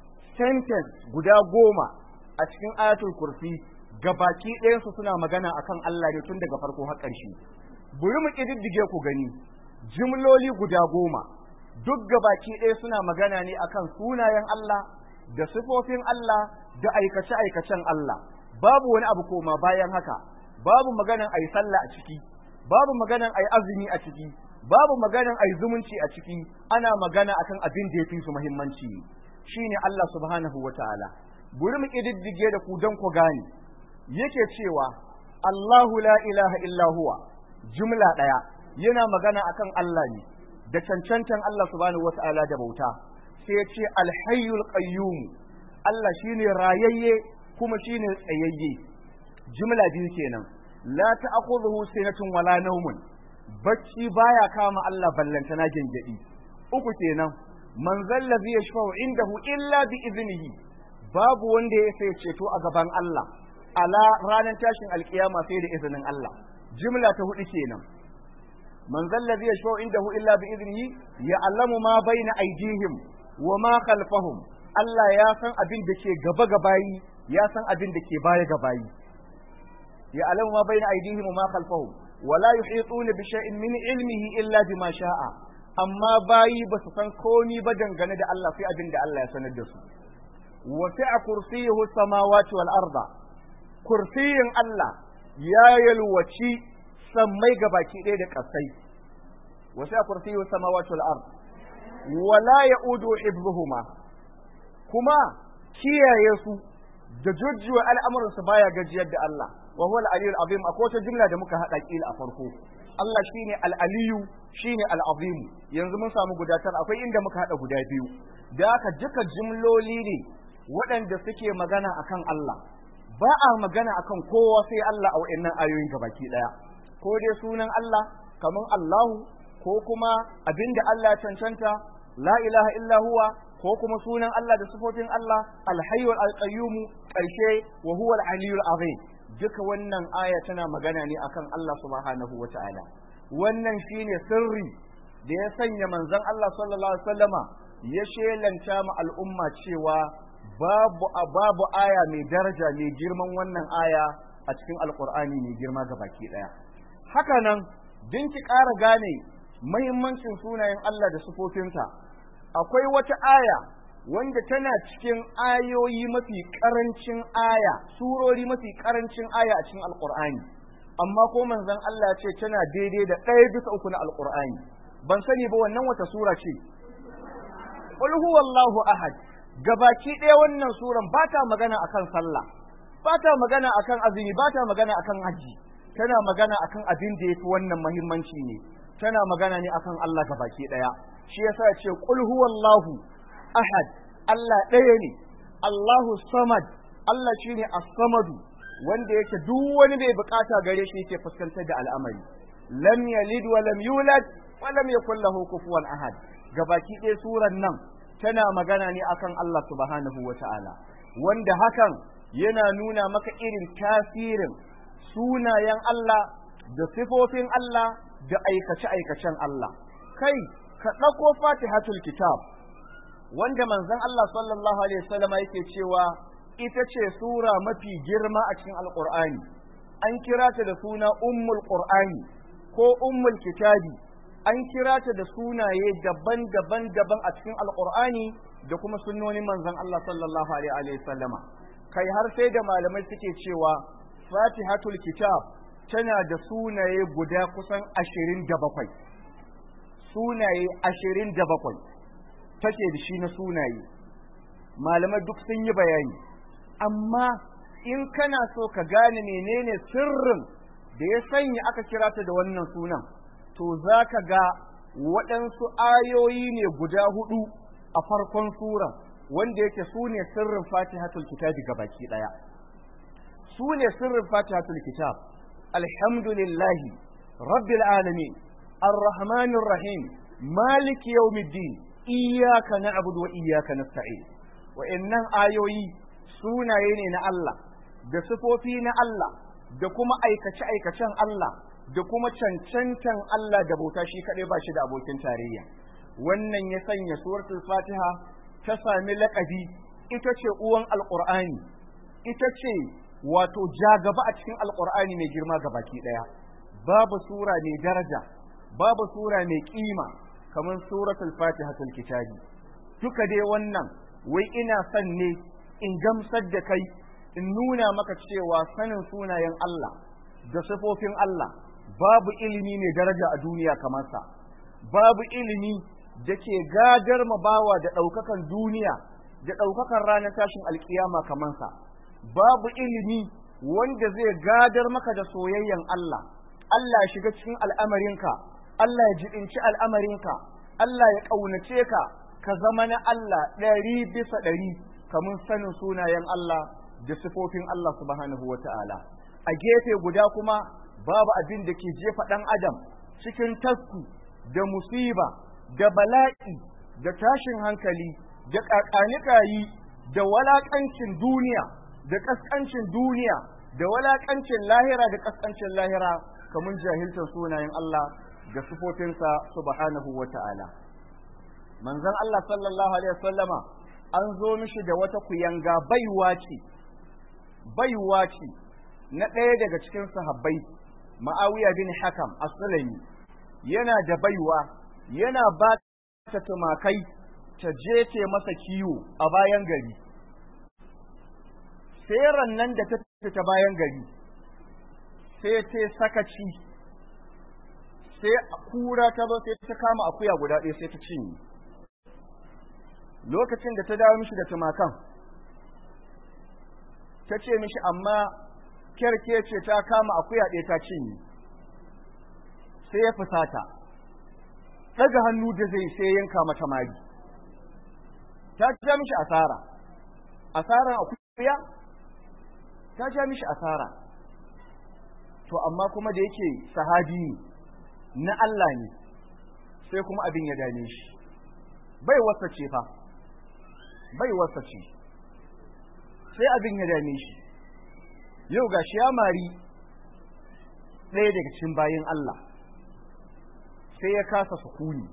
sentence guda goma a cikin ayatul kursi gabaki ɗayansu suna magana akan Allah ne tun daga farko har ƙarshe buri mu ƙididdige ku gani jumloli guda goma duk gabaki ɗaya suna magana ne akan sunayen Allah da sifofin Allah da aikace-aikacen Allah babu wani abu koma bayan haka babu maganan ayi sallah a ciki babu maganan ayi azumi a ciki babu maganan ayi zumunci a ciki ana magana akan abin da yafi su muhimmanci shine Allah subhanahu wataala buri mu kididdige da ku dan ku gane yake cewa Allahu la ilaha illa huwa jumla daya yana magana akan Allah ne da cancantan Allah subhanahu wataala da bauta sai ya ce alhayyul qayyum Allah shine rayayye kuma shine tsayayye jumla biyu kenan la ta'khudhuhu sinatun wala nawmun bacci baya kama Allah ballantana gengedi uku kenan man zallazi yashfa'u indahu illa bi iznihi babu wanda ya sai ceto a gaban Allah ala ranar tashin alkiyama sai da izinin Allah jumla ta hudu kenan man zallazi yashfa'u indahu illa bi iznihi ya'lamu ma baina aydihim wa ma khalfahum Allah ya san abin da ke gaba gabayi ya san abin da ke baya gabayi ya alamu ma bayna aydihim wa ma khalfahum wa la yuhituna bi shay'in min ilmihi illa bima sha'a amma bayi ba su san komi ba dangane da Allah sai abin da Allah ya sanar da su wa sa'a kursiyuhu samawati wal arda kursiyin Allah ya yalwaci sammai gabaki ɗaya da ƙasai wa sa'a kursiyuhu samawati wal arda wa la ya'udu hibbuhuma kuma kiyaye su da jujjuwa al'amuransu baya gajiyar da Allah wa huwa al-aliyyul azim akwai wata jumla da muka hada kila a farko Allah shine al-aliyyu shine al-azim yanzu mun samu gudatar akwai inda muka hada guda biyu da haka duka jumloli ne waɗanda suke magana akan Allah ba a magana akan kowa sai Allah a wa'annan ayoyin gabaki daya ko dai sunan Allah kaman Allahu ko kuma abinda Allah ya cancanta la ilaha illa huwa ko kuma sunan Allah da sifofin Allah alhayyul alqayyum karshe wa huwa al-aliyyul azim duka wannan aya tana magana ne akan Allah subhanahu wata'ala wannan shine sirri da ya sanya manzon Allah sallallahu alaihi wasallama ya shelanta ma al'umma cewa babu babu aya mai daraja mai girman wannan aya a cikin alqur'ani mai girma gabaki daya haka nan din ki ƙara gane muhimmancin sunayen Allah da sifofinsa akwai wata aya wanda tana cikin ayoyi mafi karancin aya surori mafi karancin aya a cikin alqur'ani amma ko manzon Allah ya ce tana daidai da ɗaya bisa uku na alqur'ani ban sani ba wannan wata sura ce qul huwallahu ahad gabaki ɗaya wannan suran ba ta magana akan sallah ba ta magana akan azumi ba ta magana akan haji tana magana akan abin da yafi wannan muhimmanci ne tana magana ne akan Allah gabaki ɗaya shi yasa ce qul huwallahu ahad Allah ɗaya ne Allahu samad Allah shine as-samadu wanda yake duk wani bai bukata gare shi yake fuskantar da al'amari lam yalid wa lam yulad wa lam yakul lahu kufuwan ahad gabaki ɗaya suran nan tana magana ne akan Allah subhanahu wata'ala wanda hakan yana nuna maka irin tasirin sunayen Allah da sifofin Allah da aikace-aikacen Allah kai ka ɗauko fatihatul kitab wanda manzon Allah sallallahu alaihi wasallam yake cewa ita ce sura mafi girma a cikin alqur'ani an kira ta da suna ummul qur'ani ko ummul kitabi an kira ta da sunaye daban-daban daban a cikin alqur'ani da kuma sunnonin manzon Allah sallallahu alaihi wa sallama kai har sai da malamai suke cewa fatihatul kitab tana da sunaye guda kusan ashirin da bakwai sunaye ashirin da bakwai take da shi na sunaye malamai duk sun yi bayani amma in kana so ka gane menene sirrin da ya sanya aka kira ta da wannan sunan to za ka ga waɗansu ayoyi ne guda hudu a farkon sura wanda yake su ne sirrin fatihatul kitabi baki ɗaya su ne sirrin fatihatul kitab alhamdulillahi rabbil alamin arrahmanir rahim maliki yawmiddin iyyaka na'budu wa iyyaka nasta'in wa'annan ayoyi sunaye ne na Allah da sifofi na Allah da kuma aikace aikacen Allah da kuma cancantan Allah da bauta shi kadai ba shi da abokin tarayya wannan ya sanya suratul fatiha ta sami laƙabi ita ce uwan alqur'ani ita ce wato jagaba a cikin alqur'ani mai girma ga baki daya babu sura mai daraja babu sura mai kima kamar suratul fatihatul kitabi duka dai wannan wai ina son ne in gamsar da kai in nuna maka cewa sanin sunayen Allah da sifofin Allah babu ilimi mai daraja a duniya kamar sa babu ilimi da ke gadar ma bawa da ɗaukakan duniya da ɗaukakan ranar tashin alkiyama kamar sa babu ilimi wanda zai gadar maka da soyayyen Allah Allah ya shiga cikin al'amarinka Allah ya jibinci al'amarinka Allah ya ƙaunace ka ka zama na Allah ɗari bisa ɗari kamar sanin sunayen Allah da sifofin Allah subhanahu wa ta'ala. A gefe guda kuma babu abin da ke jefa ɗan adam cikin tasku da musiba da bala'i da tashin hankali da ƙaƙanikayi da walaƙancin duniya da ƙasƙancin duniya da walaƙancin lahira da ƙasƙancin lahira kamar jahiltar sunayen Allah da sifofinsa subhanahu wa ta'ala. manzon Allah sallallahu alaihi wasallama an zo mishi da wata kuyanga baiwa ce baiwa ce na ɗaya daga cikin sahabbai ma'awiya bin hakam as-sulami yana da baiwa yana ba ta tumakai ta je ce masa kiwo a bayan gari sai nan da ta fita bayan gari sai ta sakaci sai kura ta zo sai ta kama akuya guda ɗaya sai ta cinye lokacin da ta dawo mishi da tumakan ta ce mishi amma kyarke ce ta kama akuya ɗaya ta cinye sai ya fusata daga hannu da zai sai yanka mata mari ta ja mishi asara asaran akuya ta ja mishi asara to amma kuma da yake sahabi ne na Allah ne sai kuma abin ya dame shi bai wasa ce fa bai wasa ce sai abin ya dame shi yau ga shi ya mari ɗaya daga cikin bayan Allah sai ya kasa sukuni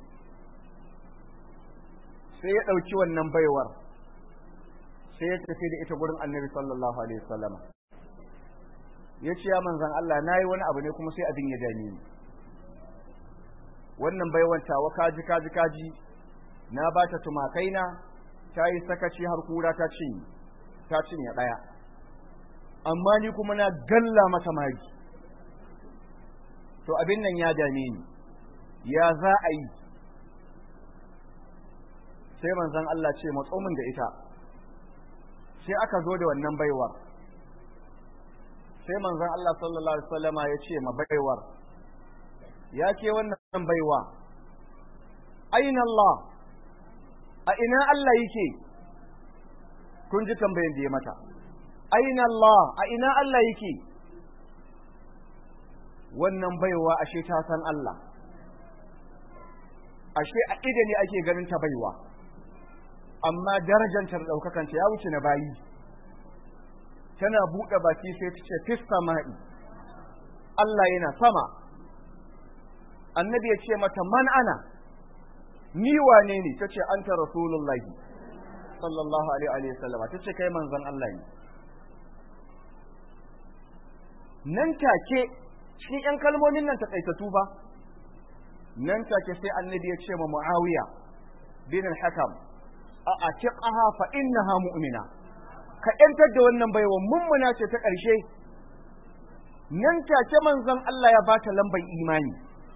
sai ya ɗauki wannan baiwar sai ya tafi da ita gurin annabi sallallahu alaihi wasallama ya ce ya manzan Allah na yi wani abu ne kuma sai abin ya dame ni wannan baiwar tawa kaji kaji kaji na ba ta tumakaina ta yi sakaci har kura ta cinye ta cinye ɗaya amma ni kuma na galla mata mari to abin nan ya dame ni ya za a yi sai manzon Allah ce matsomin da ita sai aka zo da wannan baiwar sai manzon Allah sallallahu alaihi wasallama ya ce ma baiwar ya ce wannan baiwa aina Allah a ina Allah yake kun ji tambayin da ya mata aina Allah a ina Allah yake wannan baiwa ashe ta san Allah ashe a ida ne ake ganin ta baiwa amma darajantar ɗaukakanta ya wuce na bayi tana buɗe baki sai ta ce fis sama'i Allah yana sama annabi ya ce mata man ana ni wane ne ta ce anta rasulullahi sallallahu alaihi wa sallama ta ce kai manzon Allah ne nan take cikin ‘yan kalmomin nan takaitatu ba nan take sai annabi ya ce ma muawiya bin al-hakam a atiqaha fa innaha mu'mina ka yantar da wannan baiwa mummuna ce ta ƙarshe nan take manzon Allah ya bata lambar imani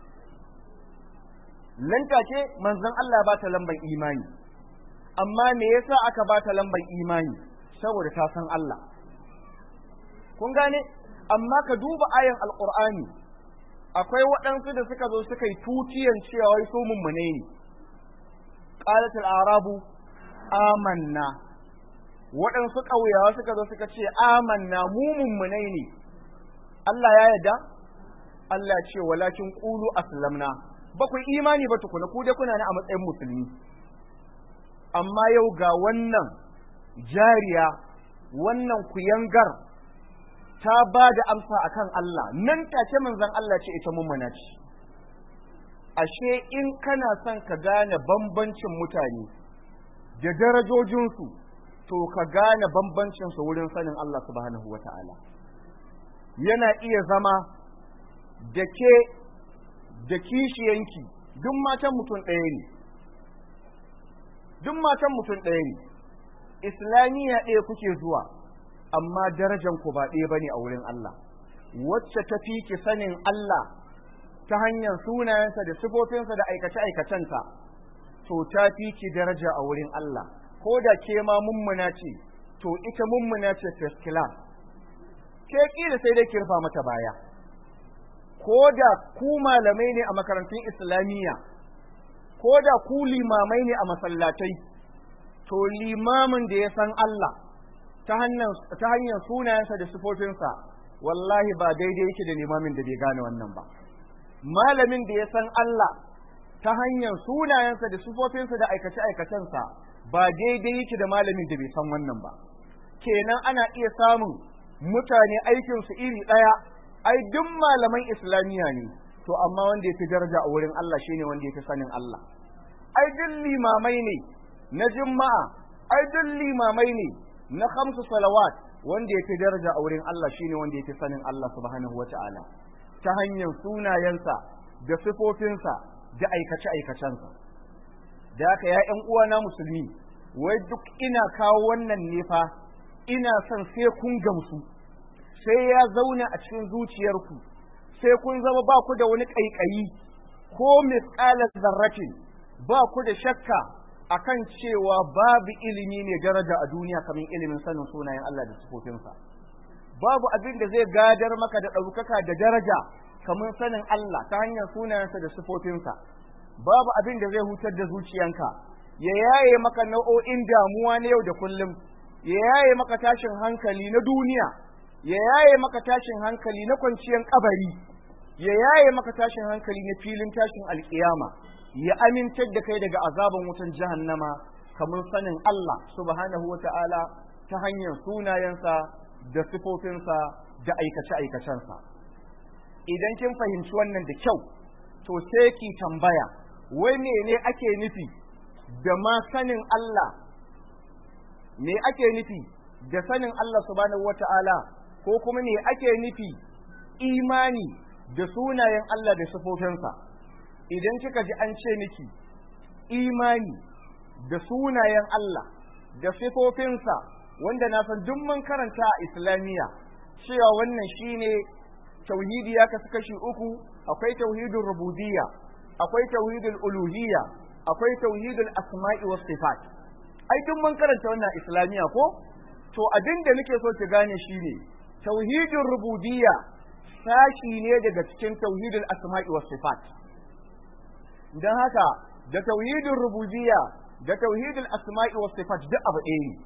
nan take manzon Allah ya bata lambar imani amma me yasa aka bata lambar imani saboda ta san Allah kun gane amma ka duba ayan alqur'ani akwai waɗansu da suka zo suka yi tutiyan cewa wai su mummune ne qalat al-arabu amanna waɗansu ƙauyawa suka zo suka ce amanna mu mummune ne Allah ya yarda Allah ce walakin qulu aslamna ba ku imani ba tukuna ku dai kuna ne a matsayin musulmi amma yau ga wannan jariya wannan kuyangar ta ba da amsa akan Allah nan take manzon Allah ce ita mummuna ce ashe in kana son ka gane bambancin mutane da darajojinsu to ka gane bambancinsu wurin sanin Allah subhanahu wata'ala yana iya zama da ke da kishiyanki duk matan mutum ɗaya ne duk matan mutum ɗaya ne islamiyya ɗaya kuke zuwa amma darajan ku ba ɗaya bane a wurin Allah wacce ta fi ki sanin Allah ta hanyar sunayensa da sifofinsa da aikace-aikacenta to ta fi ki daraja a wurin Allah ko da ke ma mummuna ce to ita mummuna ce first class ke kila sai dai ki rufa mata baya ko da ku malamai ne a makarantun islamiyya ko da ku limamai ne a masallatai to limamin da ya san Allah ta hanyar sunayensa da sifofinsa wallahi ba daidai yake da limamin da bai gane wannan ba malamin da ya san Allah ta hanyar sunayensa da sifofinsa da aikace-aikacensa ba daidai yake da malamin da bai san wannan ba kenan ana iya samun mutane aikinsu iri ɗaya ai duk malaman islamiyya ne to amma wanda ya fi daraja a wurin Allah shine wanda ya fi sanin Allah ai duk limamai ne na juma'a ai duk limamai ne na khamsu salawat wanda ya fi daraja a wurin Allah shine wanda ya fi sanin Allah subhanahu wata'ala ta hanyar sunayensa da sifofinsa da aikace aikacensa da haka ya ƴan uwana musulmi wai duk ina kawo wannan ne fa ina son sai kun gamsu sai ya zauna a cikin zuciyarku sai kun zama ba ku da wani ƙaiƙayi ko misƙalar zarratin ba ku da shakka akan cewa babu ilimi ne daraja a duniya kamar ilimin sanin sunayen Allah da sifofinsa babu abin da zai gadar maka da ɗaukaka da daraja kamar sanin Allah ta hanyar sunayensa da sifofinsa babu abin da zai hutar da zuciyanka ya yaye maka nau'o'in damuwa na yau da kullum ya yaye maka tashin hankali na duniya ya yaye maka tashin hankali na kwanciyar kabari ya yaye maka tashin hankali na filin tashin alkiyama ya amintar da kai daga azaban wutan jahannama kamar sanin Allah subhanahu wa ta'ala ta hanyar sunayensa da sifofinsa da aikace-aikacensa idan kin fahimci wannan da kyau to sai ki tambaya wai ne ake nufi da ma sanin Allah me ake nufi da sanin Allah subhanahu wa ta'ala ko kuma me ake nufi imani da sunayen Allah da sifofinsa idan kika ji an ce miki imani da sunayen Allah da sifofinsa wanda na san duk mun karanta a islamiyya cewa wannan shine tauhidi ya kasu kashi uku akwai tauhidul rububiyya akwai tauhidul uluhiyya akwai tauhidul asma'i was sifat ai duk mun karanta wannan islamiyya ko to abin da nake so ki gane shine tauhidul rububiyya sashi ne daga cikin tauhidul asma'i was sifat dan haka da tauhidul rububiyya da tauhidul asma'i was sifat duk abu ɗaya ne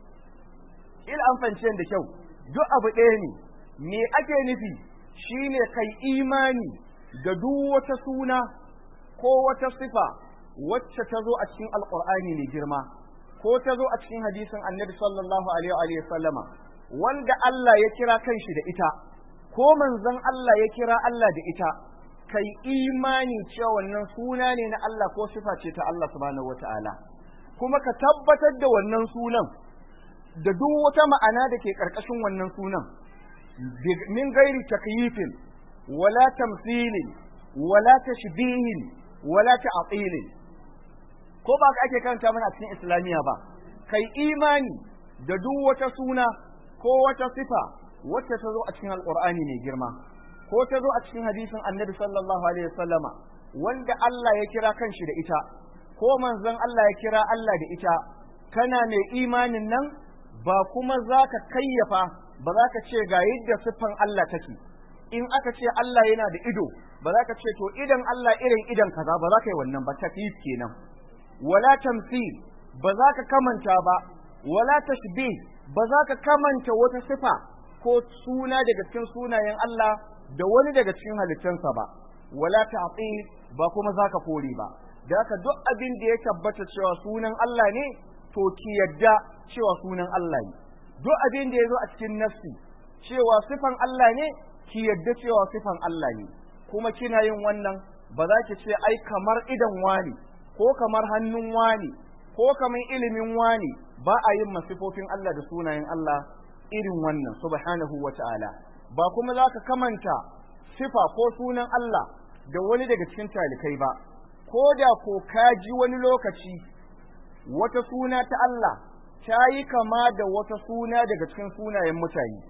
il an fance da kyau duk abu ɗaya ne me ake nufi shine kai imani da duk wata suna ko wata sifa wacce ta zo a cikin alqur'ani mai girma ko ta zo a cikin hadisin annabi sallallahu alaihi wa sallama wanda Allah ya kira kanshi da ita ko manzon Allah ya kira Allah da ita kai imani cewa wannan suna ne na Allah ko sifa ce ta Allah subhanahu wataala kuma ka tabbatar da wannan sunan da duk wata ma'ana da ke karkashin wannan sunan min gairi takyifin wala tamthilin wala tashbihin wala ta'tilin ko ba ka ake karanta mana a cikin islamiya ba kai imani da duk wata suna ko wata sifa wacce ta zo a cikin alqur'ani mai girma ko ta zo a cikin hadisin annabi sallallahu alaihi wasallama wanda Allah ya kira kanshi da ita ko manzon Allah ya kira Allah da ita kana mai imanin nan ba kuma za ka kayyafa ba za ka ce ga yadda siffan Allah take in aka ce Allah yana da ido ba za ka ce to idan Allah irin idan kaza ba za ka yi wannan ba takyif kenan wala tamthil ba za ka kamanta ba wala tashbih ba za ka kamanta wata sifa ko suna daga cikin sunayen Allah da wani daga cikin halittansa ba wala ta'til ba kuma za ka kore ba da haka duk abin da ya tabbata cewa sunan Allah ne to ki yadda cewa sunan Allah ne duk abin da ya zo a cikin nafsi cewa sifan Allah ne ki yadda cewa sifan Allah ne kuma kina yin wannan ba za ki ce ai kamar idan wani ko kamar hannun wani ko kamar ilimin wani ba a yin masifofin Allah da sunayen Allah irin wannan subhanahu wa ta'ala ba kuma za ka kamanta sifa ko sunan Allah da wani daga cikin talikai ba ko da ko ka ji wani lokaci wata suna ta Allah ta yi kama da wata suna daga cikin sunayen mutane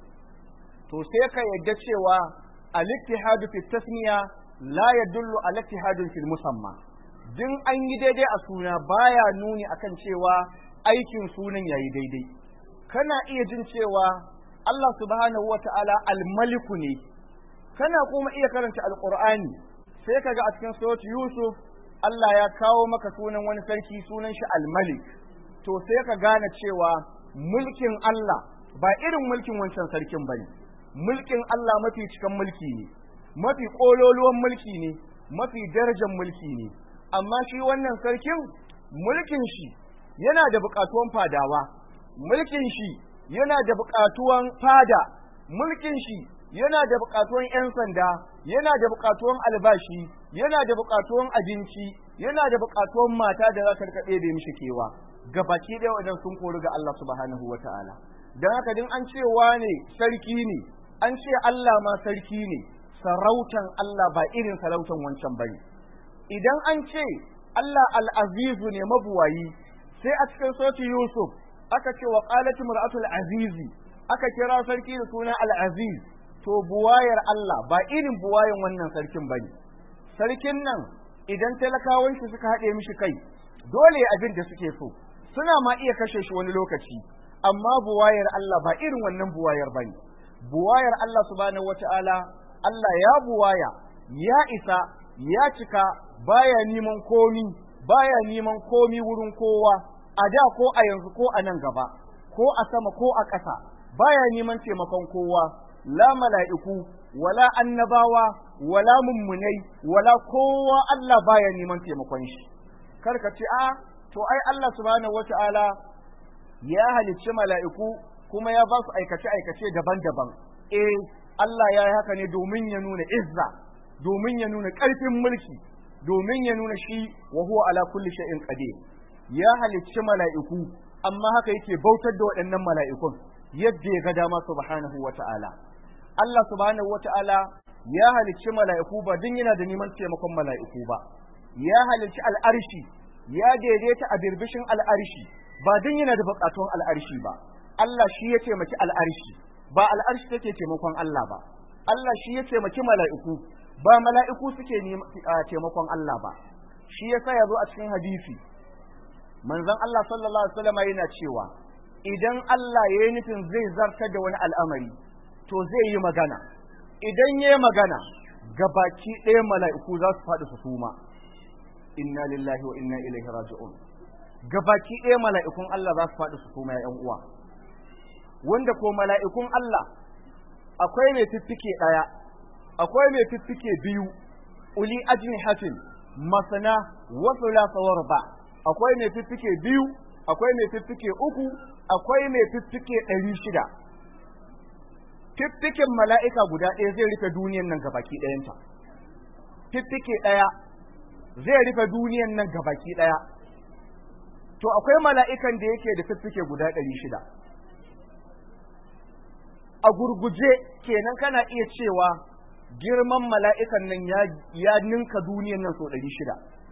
to sai ka yadda cewa al-ittihadu fi tasmiya la yadullu ala ittihadin fil musamma din an yi daidai a suna baya nuni akan cewa aikin sunan yayi daidai kana iya jin cewa Allah subhanahu wata'ala al-maliku ne kana kuma iya karanta al-qur'ani sai kaga a cikin surat Yusuf Allah ya kawo maka sunan wani sarki sunan shi al-malik to sai ka gane cewa mulkin Allah ba irin mulkin wancan sarkin bane mulkin Allah mafi cikan mulki ne mafi kololuwan mulki ne mafi darajar mulki ne amma shi wannan sarkin mulkin shi yana da buƙatuwan fadawa mulkin shi yana da buƙatuwan fada mulkin shi yana da buƙatuwan 'yan sanda yana da buƙatuwan albashi yana da buƙatuwan abinci yana da buƙatuwan mata da za ta rika ɗebe mishi kewa gabaki ɗaya wajen sun kori ga Allah subhanahu wa ta'ala don haka din an ce wane sarki ne an ce Allah ma sarki ne sarautan Allah ba irin sarautan wancan bane idan an ce Allah al'azizu ne mabuwayi sai a cikin soti Yusuf aka ce wa qalatu mar'atul azizi aka kira sarki da suna al-aziz to buwayar Allah ba irin buwayan wannan sarkin bane sarkin nan idan talakawan shi suka haɗe mishi kai dole abin da suke so suna ma iya kashe shi wani lokaci amma buwayar Allah ba irin wannan buwayar bane buwayar Allah subhanahu wata'ala Allah ya buwaya ya isa ya cika baya neman komi baya neman komi wurin kowa a da ko a yanzu ko a nan gaba ko a sama ko a ƙasa baya neman taimakon kowa la mala'iku wala annabawa wala mummunai wala kowa Allah baya neman taimakon shi kar ka ce a to ai Allah subhanahu wata'ala ya halicci mala'iku kuma ya ba su aikace aikace daban-daban eh Allah ya yi haka ne domin ya nuna izza domin ya nuna ƙarfin mulki domin ya nuna shi wa huwa ala kulli shay'in qadir ya halicci mala'iku amma haka yake bautar da waɗannan mala'ikun yadda ya ga dama subhanahu wata'ala Allah subhanahu wata'ala ya halicci mala'iku ba din yana da neman taimakon mala'iku ba ya halicci al'arshi ya daidaita a birbishin al'arshi ba din yana da buƙatun al'arshi ba Allah shi ya taimaki al'arshi ba al'arshi take taimakon Allah ba Allah shi ya taimaki mala'iku ba mala'iku suke taimakon Allah ba shi yasa ya zo a cikin hadisi manzon Allah sallallahu alaihi wasallam yana cewa idan Allah ya yi nufin zai zartar da wani al'amari to zai yi magana idan ya yi magana gabaki ɗaya mala'iku za su faɗi su suma inna lillahi wa inna ilaihi raji'un gabaki ɗaya mala'ikun Allah za su faɗi su suma ya uwa wanda ko mala'ikun Allah akwai mai fiffike ɗaya akwai mai fiffike biyu uli ajnihatin masana wa thulatha wa ruba akwai mai fiffike biyu akwai mai fiffike uku akwai mai fiffike ɗari shida fiffiken mala'ika guda ɗaya zai rufe duniyan nan gabaki ɗayanta fiffike ɗaya zai rufe duniyan nan gabaki ɗaya to akwai mala'ikan da yake da fiffike guda ɗari shida a gurguje kenan kana iya cewa girman mala'ikan nan ya ninka duniyan nan sau ɗari shida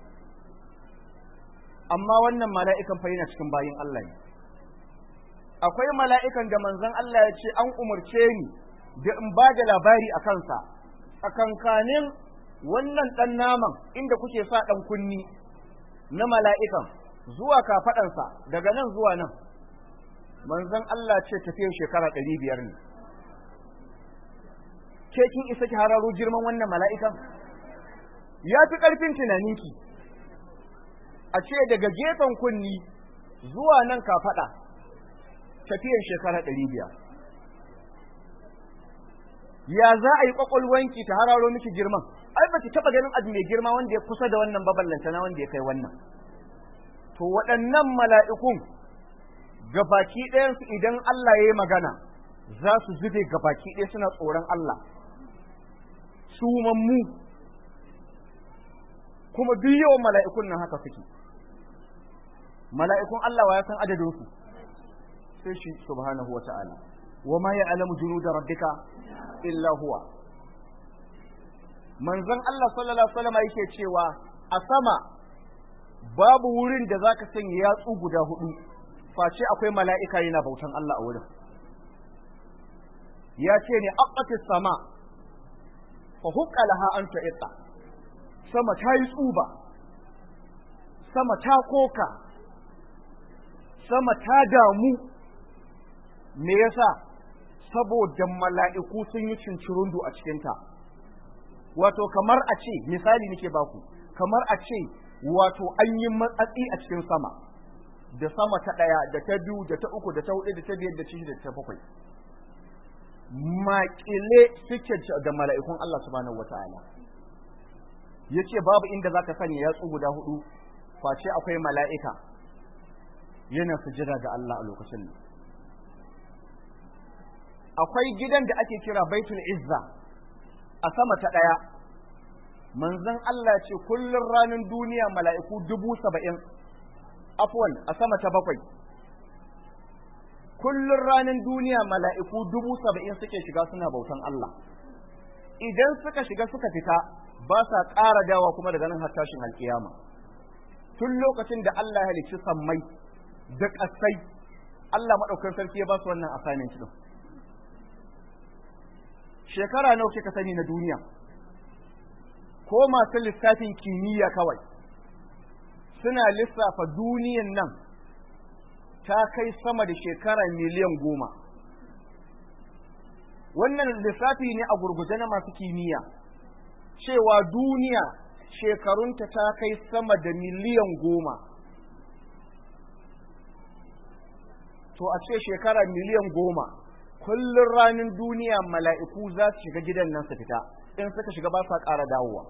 amma wannan mala'ikan fa yana cikin bayin Allah ne akwai mala'ikan da manzon Allah ya ce an umarce ni da in ba da labari a kansa tsakankanin wannan ɗan naman inda kuke sa ɗan kunni na mala'ikan zuwa kafaɗansa daga nan zuwa nan manzon Allah ce tafiyar shekara ɗari biyar ne ke kin isa ki hararo girman wannan mala'ikan ya fi ƙarfin tunaninki a ce daga gefen kunni zuwa nan kafaɗa tafiyar shekara ɗari biyar ya za a yi ƙwaƙwalwanki ta hararo miki girman ai ba ki taɓa ganin abu mai girma wanda ya kusa da wannan baballanta na wanda ya kai wannan to waɗannan mala'ikun gabaki ɗayansu idan Allah ya yi magana za su zube gabaki ɗaya suna tsoron Allah su mammu kuma duk yawan mala'ikun nan haka suke mala'ikun Allah wa ya san adadinsu sai shi subhanahu wa ta'ala wa ma ya alamu junu da rabbika illa huwa manzon Allah sallallahu alaihi wasallam yake cewa a sama babu wurin da zaka sanya yatsu guda hudu face akwai mala'ika yana bautan Allah a wurin ya ce ne aqatis sama fa hukka laha an ta'itta sama ta yi tsuba sama ta koka sama ta damu me yasa saboda mala'iku sun yi cincirundu a cikinta wato kamar a ce misali nake baku kamar a ce wato an yi matsatsi a cikin sama da sama ta ɗaya da ta biyu da ta uku da ta hudu da ta biyar da ta da ta bakwai maƙile suke da mala'ikun Allah subhanahu wata'ala ya ce babu inda za ka sanya yatsu guda hudu face akwai mala'ika yana sujada ga Allah a lokacin nan akwai gidan da ake kira baitul izza a sama ta ɗaya manzon Allah ce kullum ranar duniya mala'iku dubu saba'in afwan a sama ta bakwai kullum ranar duniya mala'iku dubu saba'in suke shiga suna bautan Allah idan suka shiga suka fita ba sa ƙara dawa kuma daga nan har tashin alƙiyama tun lokacin da Allah ya halicci sammai da ƙasai Allah maɗaukar sarki ya ba su wannan assignment ɗin shekara nawa kika sani na duniya ko masu lissafin kimiyya kawai suna lissafa duniyan nan ta kai sama da shekara miliyan goma wannan lissafi ne a gurguje na masu kimiyya cewa duniya shekarunta ta kai sama da miliyan goma to a ce shekara miliyan goma kullum ranar duniya mala'iku za su shiga gidan nan su fita in suka shiga ba sa ƙara dawowa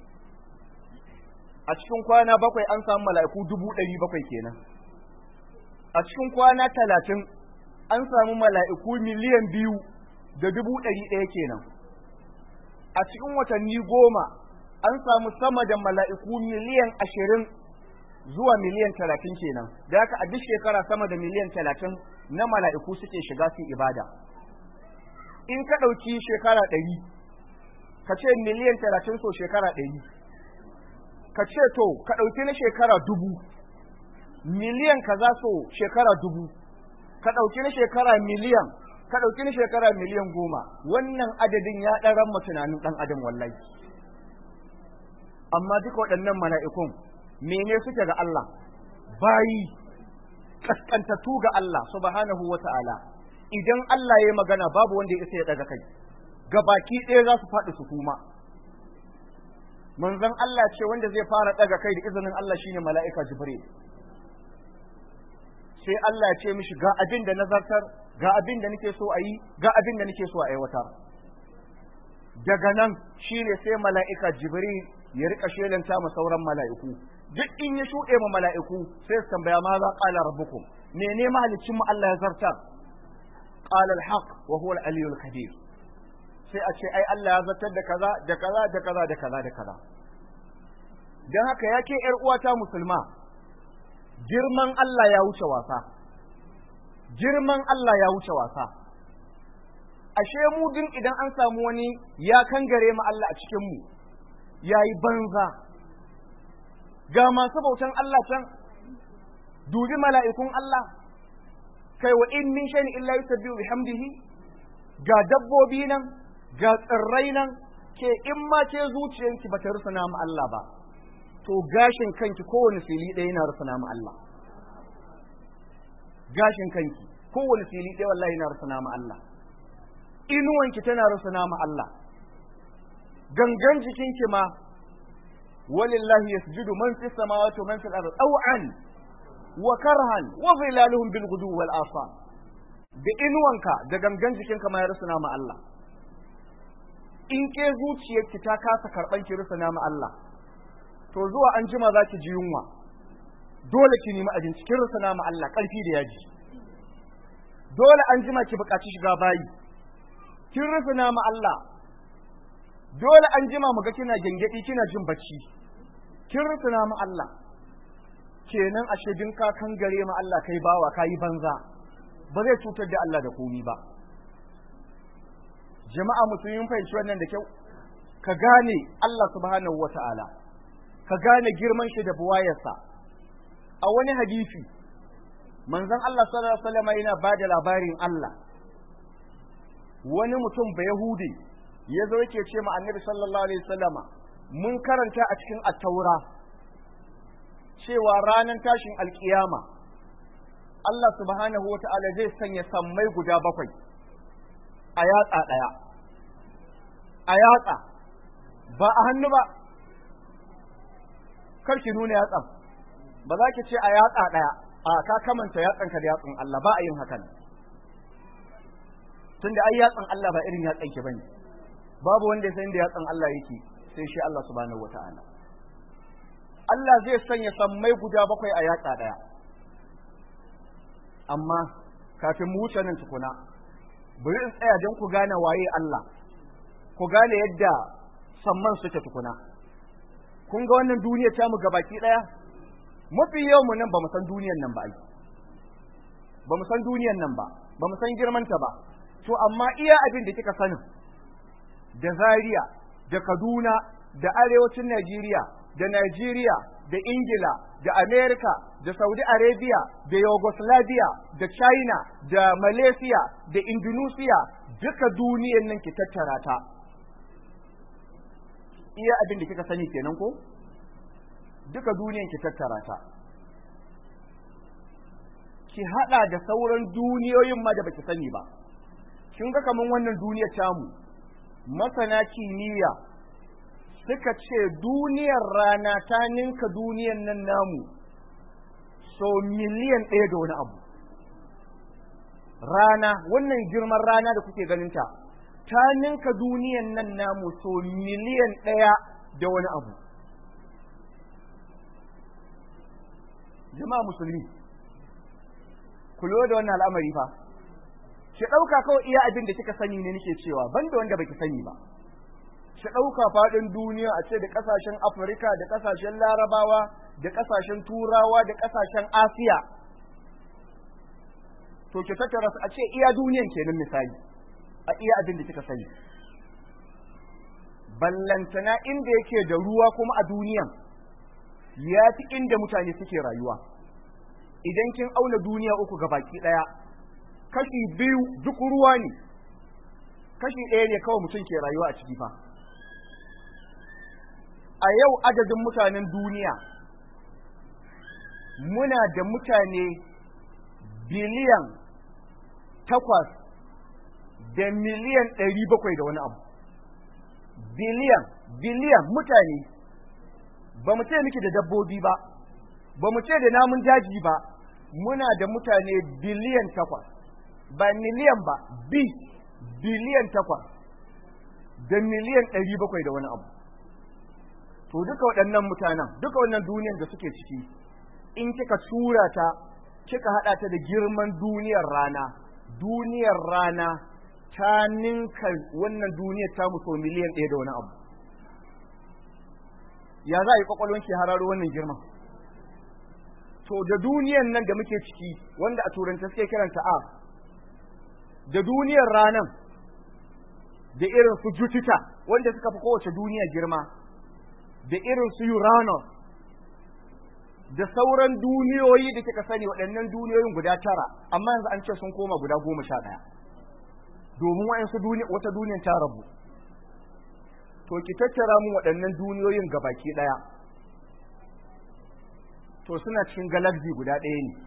a cikin kwana bakwai an samu mala'iku dubu ɗari bakwai kenan a cikin kwana talatin an samu mala'iku miliyan biyu da dubu ɗari ɗaya kenan a cikin watanni goma an samu sama da mala'iku miliyan ashirin zuwa miliyan talatin kenan da haka a duk shekara sama da miliyan talatin na mala'iku suke shiga su ibada in ka ɗauki shekara ɗari ka ce miliyan talatin so shekara ɗari ka ce to ka ɗauki na shekara dubu miliyan kaza so shekara dubu ka ɗauki na shekara miliyan ka ɗauki na shekara miliyan goma wannan adadin ya ɗan ran tunanin ɗan adam wallahi amma duka waɗannan mala'ikun mene suke ga Allah bayi kaskantattu ga Allah subhanahu wa ta'ala idan Allah ya yi magana babu wanda ya isa ya daga kai baki ɗaya za su faɗi su kuma manzon Allah ce wanda zai fara daga kai da izinin Allah shine mala'ika Jibril sai Allah ya ce mishi ga abin da nazartar ga abin da nake so a yi ga abin da nake so a aiwatar daga nan shine sai mala'ika Jibril ya rika shelanta ma sauran mala'iku duk in ya shuɗe ma mala'iku sai su tambaya ma za qala rabbukum mene mahalicin mu Allah ya zartar qala al-haq wa huwa al-aliyyul kabir sai a ce ai Allah ya zartar da kaza da kaza da kaza da kaza da kaza dan haka yake yar uwata musulma girman Allah ya wuce wasa girman Allah ya wuce wasa ashe mu din idan an samu wani ya kangare mu Allah a cikin mu yayi banza ga masu bautan Allah can dubi mala'ikun Allah kai wa in min shay'in illa yusabbihu bihamdihi ga dabbobi nan ga tsirrai nan ke in ma ke zuciyanki ba ta rusuna mu Allah ba to gashin kanki kowane fili ɗaya yana rusuna mu Allah gashin kanki kowane fili ɗaya wallahi yana rusuna mu Allah inuwanki tana rusuna mu Allah gangan jikinki ma walillahi yasjudu man fis samawati wa man fil ardi taw'an wa karhan wa zilaluhum bil ghudu wal asal da inuwanka da gangan jikinka ma ya rusuna mu Allah in ke zuciyarki ta kasa karban ki rusuna mu Allah to zuwa an jima za ki ji yunwa dole ki nemi abinci kin rusuna mu Allah karfi da yaji dole an jima ki buƙaci shiga bayi kin rusuna mu Allah dole an jima mu ga kina gengedi kina jin bacci kin rusuna mu Allah kenan ashe din ka kan gare mu Allah kai bawa kai banza ba zai cutar da Allah da komi ba jama'a musulmin fahimci wannan da kyau ka gane Allah subhanahu wata'ala ka gane girman shi da buwayarsa a wani hadisi manzon Allah sallallahu alaihi wasallam yana bada labarin Allah wani mutum ba yahudi ya zo yake ce ma annabi sallallahu alaihi wasallama mun karanta a cikin at-taura cewa ranar tashin alkiyama Allah subhanahu wa ta'ala zai sanya sammai guda bakwai a yatsa ɗaya a yatsa ba a hannu ba karki nuna yatsan ba za ki ce a yatsa ɗaya a ka kamanta yatsanka da yatsan Allah ba a yin hakan tunda ai yatsan Allah ba irin yatsan ki bane babu wanda ya san da yatsan Allah yake sai shi Allah subhanahu wata'ala Allah zai sanya sammai guda bakwai a yatsa daya amma kafin mu wuce nan tukuna bari in tsaya don ku gane waye Allah ku gane yadda samman suke tukuna kun ga wannan duniya ta mu gabaki daya mafi yau mu nan ba mu san duniyan nan ba ai ba mu san duniyan nan ba ba mu san girmanta ba to amma iya abin da kika sani da Zaria da Kaduna da arewacin Najeriya da Najeriya da Ingila da Amerika da Saudi Arabia da Yugoslavia da China da Malaysia da Indonesia duka duniyan nan ki tattara ta iya abin da kika sani kenan ko duka duniyan ki tattara ta ki hada da sauran duniyoyin ma da baki sani ba kin ga kaman wannan duniyar tamu masana kimiyya suka ce duniyar rana ta ninka duniyar nan namu so miliyan ɗaya da wani abu rana wannan girman rana da kuke ganinta ta ninka duniyar nan namu so miliyan ɗaya da wani abu jama'a musulmi ku da wannan al'amari fa ki ɗauka kawai iya abin da kika sani ne nake cewa banda wanda baki sani ba ki ɗauka faɗin duniya a ce da ƙasashen afirka da ƙasashen larabawa da ƙasashen turawa da ƙasashen asiya to ki tattara su a ce iya duniyan kenan misali a iya abin da kika sani ballantana inda yake da ruwa kuma a duniyan ya fi inda mutane suke rayuwa idan kin auna duniya uku ga baki ɗaya kashi biyu duk ruwa ne kashi ɗaya ne kawai mutum ke rayuwa a ciki fa a yau adadin mutanen duniya muna da mutane biliyan takwas da miliyan ɗari bakwai da wani abu biliyan biliyan mutane ba mu ce miki da dabbobi ba ba mu ce da namun daji ba muna da mutane biliyan takwas ba miliyan ba bi biliyan takwas da miliyan ɗari bakwai da wani abu to duka waɗannan mutanen duka wannan duniyar da suke ciki in kika tura ta kika haɗa ta da girman duniyar rana duniyar rana ta ninka wannan duniyar ta so miliyan ɗaya da wani abu ya za a yi kwakwalwanki hararo wannan girman to da duniyan nan da muke ciki wanda a turanta suke kiranta a da duniyar ranan da irin su Jupiter wanda suka fi kowace duniya girma da irin su Uranus da sauran duniyoyi da kika sani waɗannan duniyoyin guda tara amma yanzu an ce sun koma guda goma sha ɗaya domin wa'yansu wata duniyan ta rabu to ki tattara mu waɗannan duniyoyin gabaki ɗaya to suna cikin galaxy guda ɗaya ne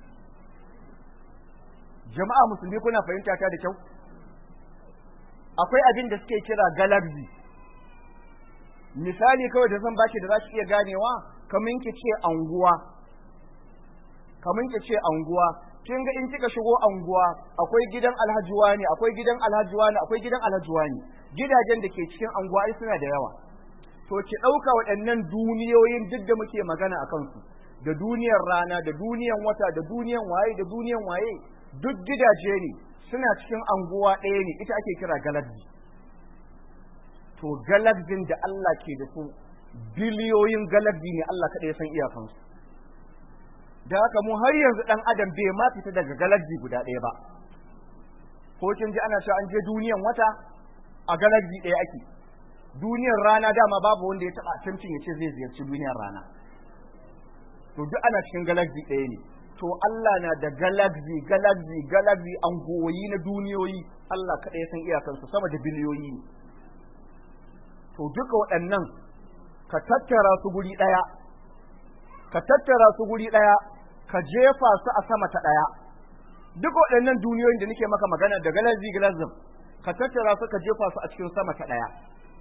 jama'a musulmi kuna fahimta ta da kyau akwai abin da suke kira galaxy misali kawai da zan baki da za ki iya ganewa kamin ki ce anguwa kamin ki ce anguwa kin ga in kika shigo anguwa akwai gidan alhaji wani akwai gidan alhaji wani akwai gidan alhaji wani gidajen da ke cikin anguwa ai suna da yawa to ki ɗauka waɗannan duniyoyin duk da muke magana a kansu da duniyar rana da duniyan wata da duniyan waye da duniyan waye duk gidaje ne suna cikin anguwa ɗaya ne ita ake kira galaxy to galaxin da Allah ke da su biliyoyin galaxy ne Allah kaɗai ya san iyakansu da haka mu har yanzu ɗan adam bai ma fita daga galaxy guda ɗaya ba ko kin ji ana cewa an je duniyan wata a galaxy ɗaya ake duniyar rana dama babu wanda ya taɓa attempting ya ce zai ziyarci duniyar rana to duk ana cikin galaxy ɗaya ne to Allah na da galaxy galaxy galaxy an goyi na duniyoyi Allah kaɗai ya san iyakansu sama da biliyoyi ne to duka waɗannan ka tattara su guri ɗaya ka tattara su guri ɗaya ka jefa su a sama ta ɗaya duka waɗannan duniyoyin da nake maka magana da galaxy galaxy ka tattara su ka jefa su a cikin sama ta ɗaya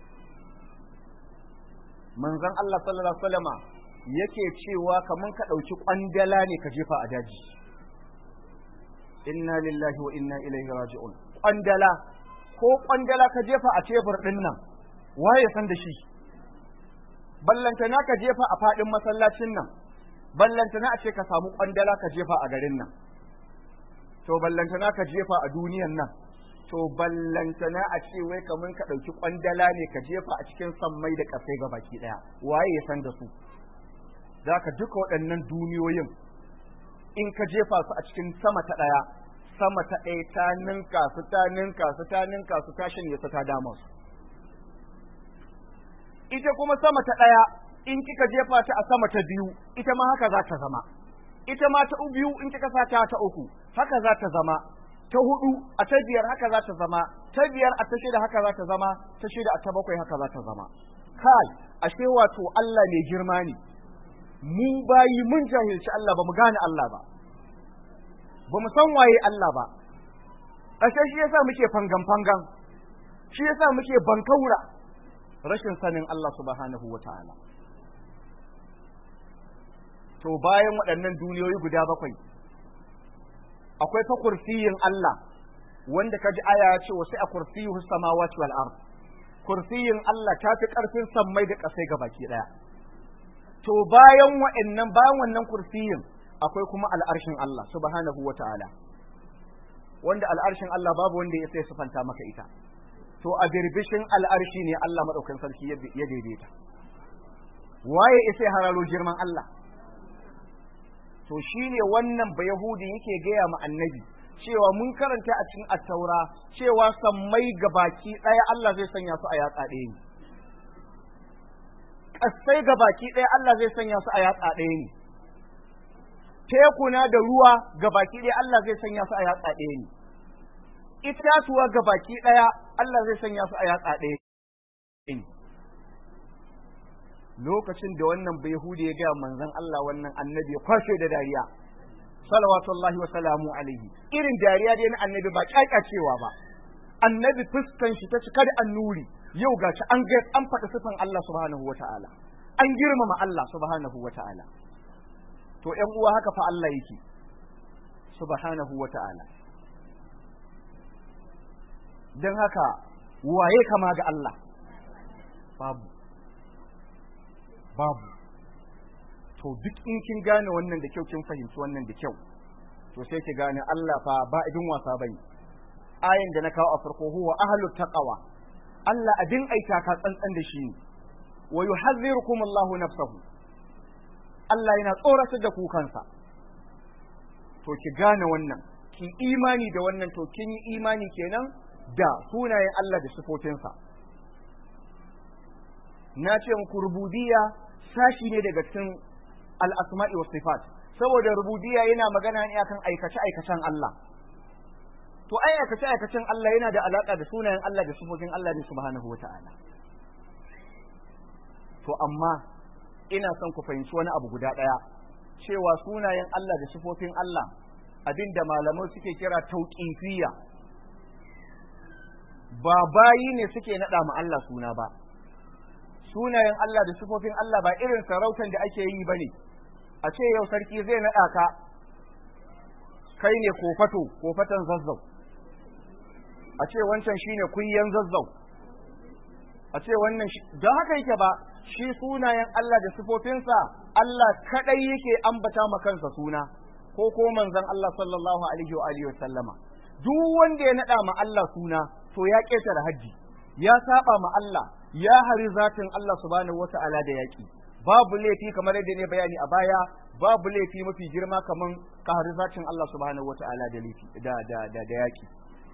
manzon Allah sallallahu alaihi wasallama yake cewa kaman ka ɗauki ƙwandala ne ka jefa a daji inna lillahi wa inna ilaihi raji'un ƙwandala ko ƙwandala ka jefa a tebur ɗin nan waye san da shi ballantana ka jefa a faɗin masallacin nan ballantana a ce ka samu ƙwandala ka jefa a garin nan to ballantana ka jefa a duniyan nan to ballantana a ce wai kaman ka ɗauki ƙwandala ne ka jefa a cikin sammai da ƙasai ga baki ɗaya waye ya san da su za ka duka waɗannan duniyoyin in ka jefa su a cikin sama ta ɗaya sama ta ɗaya ta ninka su ta ninka su ta ninka su ta shanye su ta dama su ita kuma sama ta ɗaya in kika jefa ta a sama ta biyu ita ma haka za ta zama ita ma ta biyu in kika sa ta ta uku haka za ta zama ta hudu a ta biyar haka za ta zama ta biyar a ta shida haka za ta zama ta shida a ta bakwai haka za ta zama kai ashe wato Allah mai girma ne mu bayi mun jahilci Allah ba mu gane Allah ba ba mu san waye Allah ba ƙashe shi yasa muke fangan fangan shi yasa muke bankaura rashin sanin Allah subhanahu wa ta'ala to bayan waɗannan duniyoyi guda bakwai akwai fa kursiyin Allah wanda kaji aya ya ce wasu a kursiyu samawati wal ard kursiyin Allah ta fi ƙarfin sammai da ƙasai ga baki ɗaya to bayan wa'annan bayan wannan kursiyin akwai kuma al'arshin Allah subhanahu wa ta'ala wanda al'arshin Allah babu wanda ya sai sufanta maka ita to a birbishin al'arshi ne Allah maɗaukan sarki ya daidaita waye isa hararo girman Allah to shine wannan ba Yahudi yake gaya ma annabi cewa mun karanta a cikin attaura cewa sammai baki ɗaya Allah zai sanya su a yatsa ɗaya ne ƙasai baki ɗaya Allah zai sanya su a yatsa ɗaya ne tekuna da ruwa baki ɗaya Allah zai sanya su a yatsa ɗaya ne itatuwa baki ɗaya Allah zai sanya su a yatsa ɗaya ne lokacin da wannan bai Yahudi ya gaya manzon Allah wannan annabi ya kwashe da dariya salawatullahi wa salamu alaihi irin dariya dai na annabi ba kyakyacewa ba annabi fuskan shi ta cika da annuri yau gashi an ga an faɗa sifan Allah subhanahu wa ta'ala an girmama Allah subhanahu wa ta'ala to ƴan uwa haka fa Allah yake subhanahu wa ta'ala dan haka waye kama ga Allah babu babu to duk in kin gane wannan da kyau kin fahimci wannan da kyau to sai ki gane Allah fa ba idin wasa bane ayin da na kawo a farko huwa ahlu taqwa Allah abin aita ka tsantsan da shi ne wa yuhadhdhirukum Allah nafsahu Allah yana tsoratar da ku kansa to ki gane wannan ki imani da wannan to kin yi imani kenan da sunayen Allah da sifofinsa na ce muku rububiyya sashi ne daga cikin al-asma'i was sifat saboda rububiyya yana magana ne akan aikace aikacen Allah to ai aikace aikacen Allah yana da alaka da sunayen Allah da sifofin Allah ne subhanahu wata'ala to amma ina son ku fahimci wani abu guda ɗaya cewa sunayen Allah da sifofin Allah abinda malamai suke kira tauƙifiyya ba bayi ne suke naɗa ma Allah suna ba sunayen Allah da sifofin Allah ba irin sarautan da ake yi ba ne a ce yau sarki zai naɗa ka kai ne kofato kofatan zazzau a ce wancan shine kunyan zazzau a ce wannan don haka yake ba shi sunayen Allah da sifofinsa Allah kadai yake ambata ma kansa suna ko ko manzon Allah sallallahu alaihi wa alihi sallama duk wanda ya nada ma Allah suna to ya ketare haji ya saba ma Allah ya hari zatin Allah subhanahu wata'ala da yaki babu laifi kamar yadda ne bayani a baya babu laifi mafi girma kaman ka hari zatin Allah subhanahu wata'ala da laifi da da da, da yaki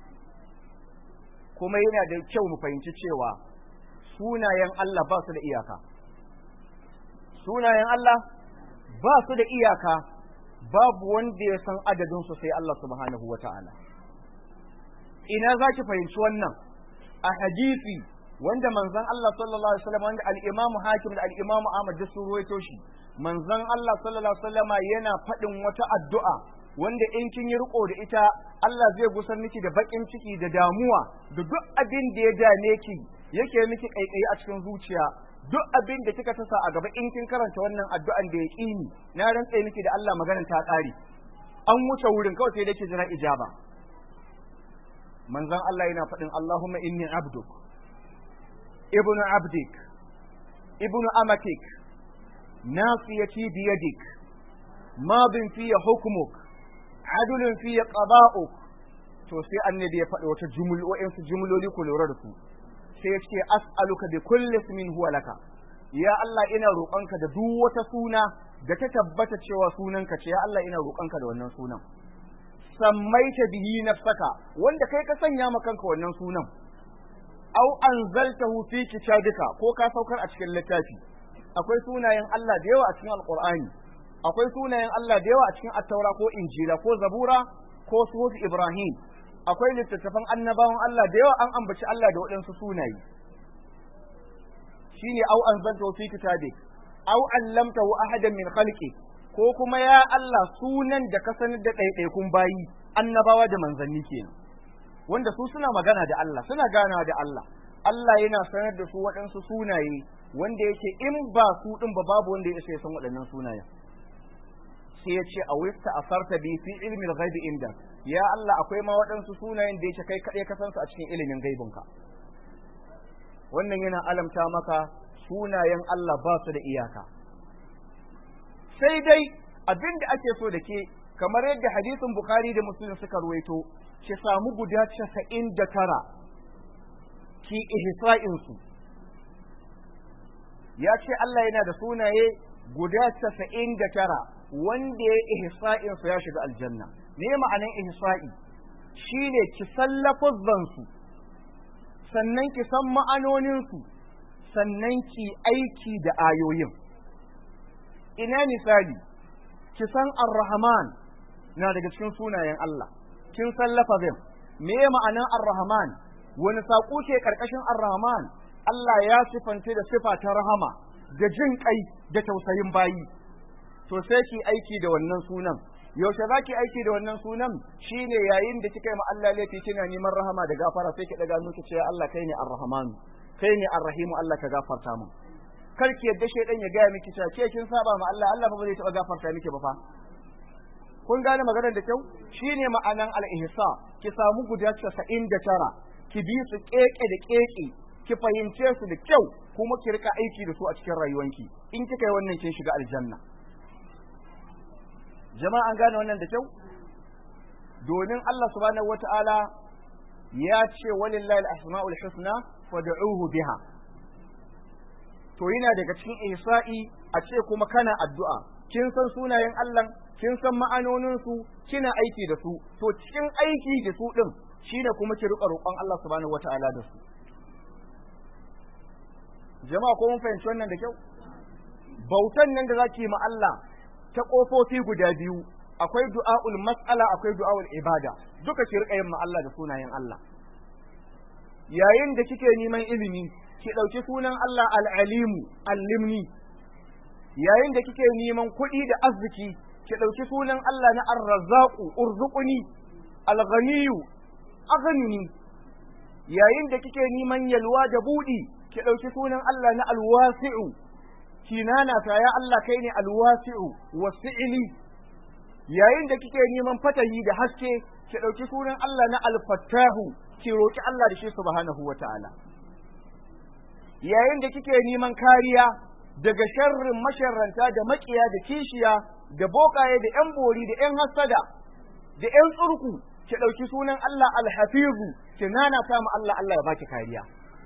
kuma yana da kyau mu fahimci cewa sunayen Allah ba su da iyaka sunayen Allah ba su da iyaka babu wanda ya san adadin su sai Allah subhanahu wata'ala ina za ki fahimci wannan a hadisi wanda manzon Allah sallallahu alaihi wasallam wanda al-Imam Hakim da al-Imam Ahmad da su ruwaito shi manzon Allah sallallahu alaihi wasallama yana faɗin wata addu'a wanda in kin yi riko da ita Allah zai gusar miki da bakin ciki da damuwa da duk abin da ya dame ki yake miki kaikayi a cikin zuciya duk abin da kika tasa a gaba in kin karanta wannan addu'an da ya ƙini na rantsa miki da Allah maganar ta ƙare an wuce wurin kawai sai dake jira ijaba manzon Allah yana faɗin Allahumma inni abduk ibnu abdik ibnu amatik nasiyati biyadik madin fiye hukmuk adulun fiye qada'uk to sai annabi ya faɗi wata jumloli su jumloli ku lura da su sai ya ce as'aluka bi kulli ismin huwa laka ya Allah ina roƙonka da duk wata suna da ta tabbata cewa sunanka ce ya Allah ina roƙonka da wannan sunan sammaita bihi nafsaka wanda kai ka sanya ma kanka wannan sunan au anzaltahu fi kitabika ko ka saukar a cikin littafi akwai sunayen Allah da yawa a cikin alqur'ani akwai sunayen Allah da yawa a cikin attaura ko injila ko zabura ko suhuf ibrahim akwai littattafan annabawan Allah da yawa an ambaci Allah da waɗansu sunaye shine au anzaltahu fi kitabik au allamtahu ahadan min khalqi ko kuma ya Allah sunan da ka sanar da ɗaiɗaikun bayi annabawa da manzanni kenan wanda su suna magana da Allah suna ganawa da Allah Allah yana sanar da su waɗansu sunaye wanda yake in ba su ɗin ba babu wanda ya san waɗannan sunayen sai ya ce a wista a farta bi fi ilmin ghaibi inda ya Allah akwai ma waɗansu sunayen da yake kai kaɗai ka san su a cikin ilimin gaibinka wannan yana alamta maka sunayen Allah ba su da iyaka sai dai abin da ake so da ke kamar yadda hadisin bukhari da muslim suka ruwaito ki samu guda casa'in da tara ki ihsa'insu ya ce Allah yana da sunaye guda casa'in da tara wanda ya ihsa'insu ya shiga aljanna me ma'anan ihsa'i shine ki sallafa zansu sannan ki san ma'anoninsu sannan ki aiki da ayoyin ina misali ki san ar-rahman na daga cikin sunayen Allah kin san lafazin me ma'anan ar-rahman wani saƙo ke karkashin ar-rahman Allah ya sifanta da sifa ta rahama da jin kai da tausayin bayi to sai ki aiki da wannan sunan yaushe za ki aiki da wannan sunan shine yayin da kika yi ma Allah laifi kina neman rahama da gafara sai ki daga miki cewa Allah kai ne ar-rahman kai ne ar-rahim Allah ka gafarta mu kar ki yadda shaydan ya gaya miki cewa ke kin saba ma Allah Allah ba zai taba gafarta miki ba fa kun gane maganar da kyau shine ma'anan al-ihsa ki samu guda 99 ki bi su keke da keke ki fahimce su da kyau kuma ki rika aiki da su a cikin rayuwanki in kika yi wannan kin shiga aljanna jama'a an gane wannan da kyau domin Allah subhanahu wata'ala ya ce walillahi al-asma'ul husna fad'uhu biha to yana daga cikin ihsa'i a ce kuma kana addu'a kin san sunayen Allah kin san ma'anonin su kina aiki da su to cikin aiki da su din shine kuma ki rika roƙon Allah subhanahu wata'ala da su jama'a ko mun fahimci wannan da kyau bautan nan da zaki ma Allah ta kofofi guda biyu akwai du'aul mas'ala akwai du'aul ibada duka ki rika yin Allah da sunayen Allah yayin da kike neman ilimi ki dauki sunan Allah al-alimu allimni yayin da kike neman kuɗi da arziki ki dauki sunan Allah na ar-razzaqu urzuquni al-ghaniyyu aghnini yayin da kike neman yalwa da budi ki dauki sunan Allah na al-wasi'u kinana ta ya Allah kai ne al-wasi'u wasi'ili yayin da kike neman fatahi da haske ki ɗauki sunan Allah na alfattahu ki roki Allah da shi subhanahu wata'ala yayin da kike neman kariya daga sharrin masharranta da makiya da kishiya da bokaye da yan bori da yan hasada da yan tsurku ki ɗauki sunan Allah alhafizu ki nana ta mu Allah Allah ya baki kariya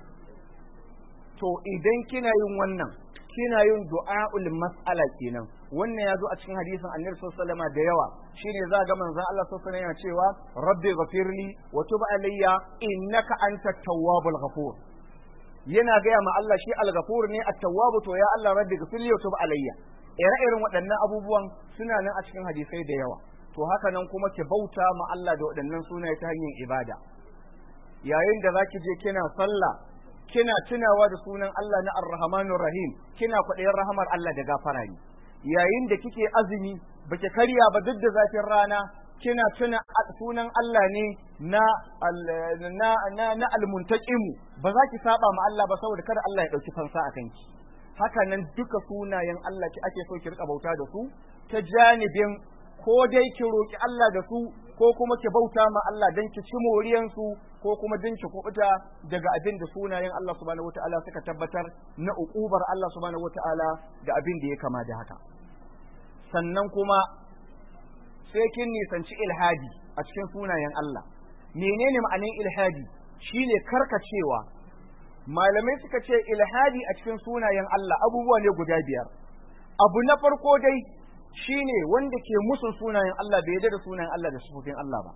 to idan kina yin wannan kina yin du'a'ul mas'ala kenan wannan ya zo a cikin hadisin annabi sallallahu alaihi da yawa shine za ga manzon Allah sallallahu alaihi yana cewa rabbi ghafirli wa tub alayya innaka antat tawwabul ghafur yana gaya ma Allah shi al-ghafur ne at-tawwab to ya Allah rabbi ghafirli wa tub alayya ire irin waɗannan abubuwan suna nan a cikin hadisai da yawa to haka nan kuma ki bauta ma Allah da waɗannan sunaye ta hanyar ibada yayin da zaki je kina sallah kina tunawa da sunan Allah na Ar-Rahmanur Rahim kina kwaɗayin rahamar Allah da gafara ne yayin da kike azumi baki karya ba duk da zafin rana kina tuna sunan Allah ne na na na, na al-muntaqimu ba za ki saba ma Allah ba saboda kada Allah ya dauki fansa a kanki haka nan duka sunayen Allah ki ake so ki rika bauta da su ta janibin ko dai ki roki Allah da su ko kuma ki bauta ma Allah dan ki ci moriyan su ko kuma din ki kubuta daga abin da sunayen Allah subhanahu wataala suka tabbatar na uqubar Allah subhanahu wataala da abin da ya kama da haka sannan kuma sai kin nisanci ilhadi a cikin sunayen Allah menene ma'anin ilhadi shine karkacewa malamai suka ce ilhadi a cikin sunayen Allah abubuwa ne guda biyar abu na farko dai shine wanda ke musun sunayen Allah bai yarda da sunayen Allah da sufofin Allah ba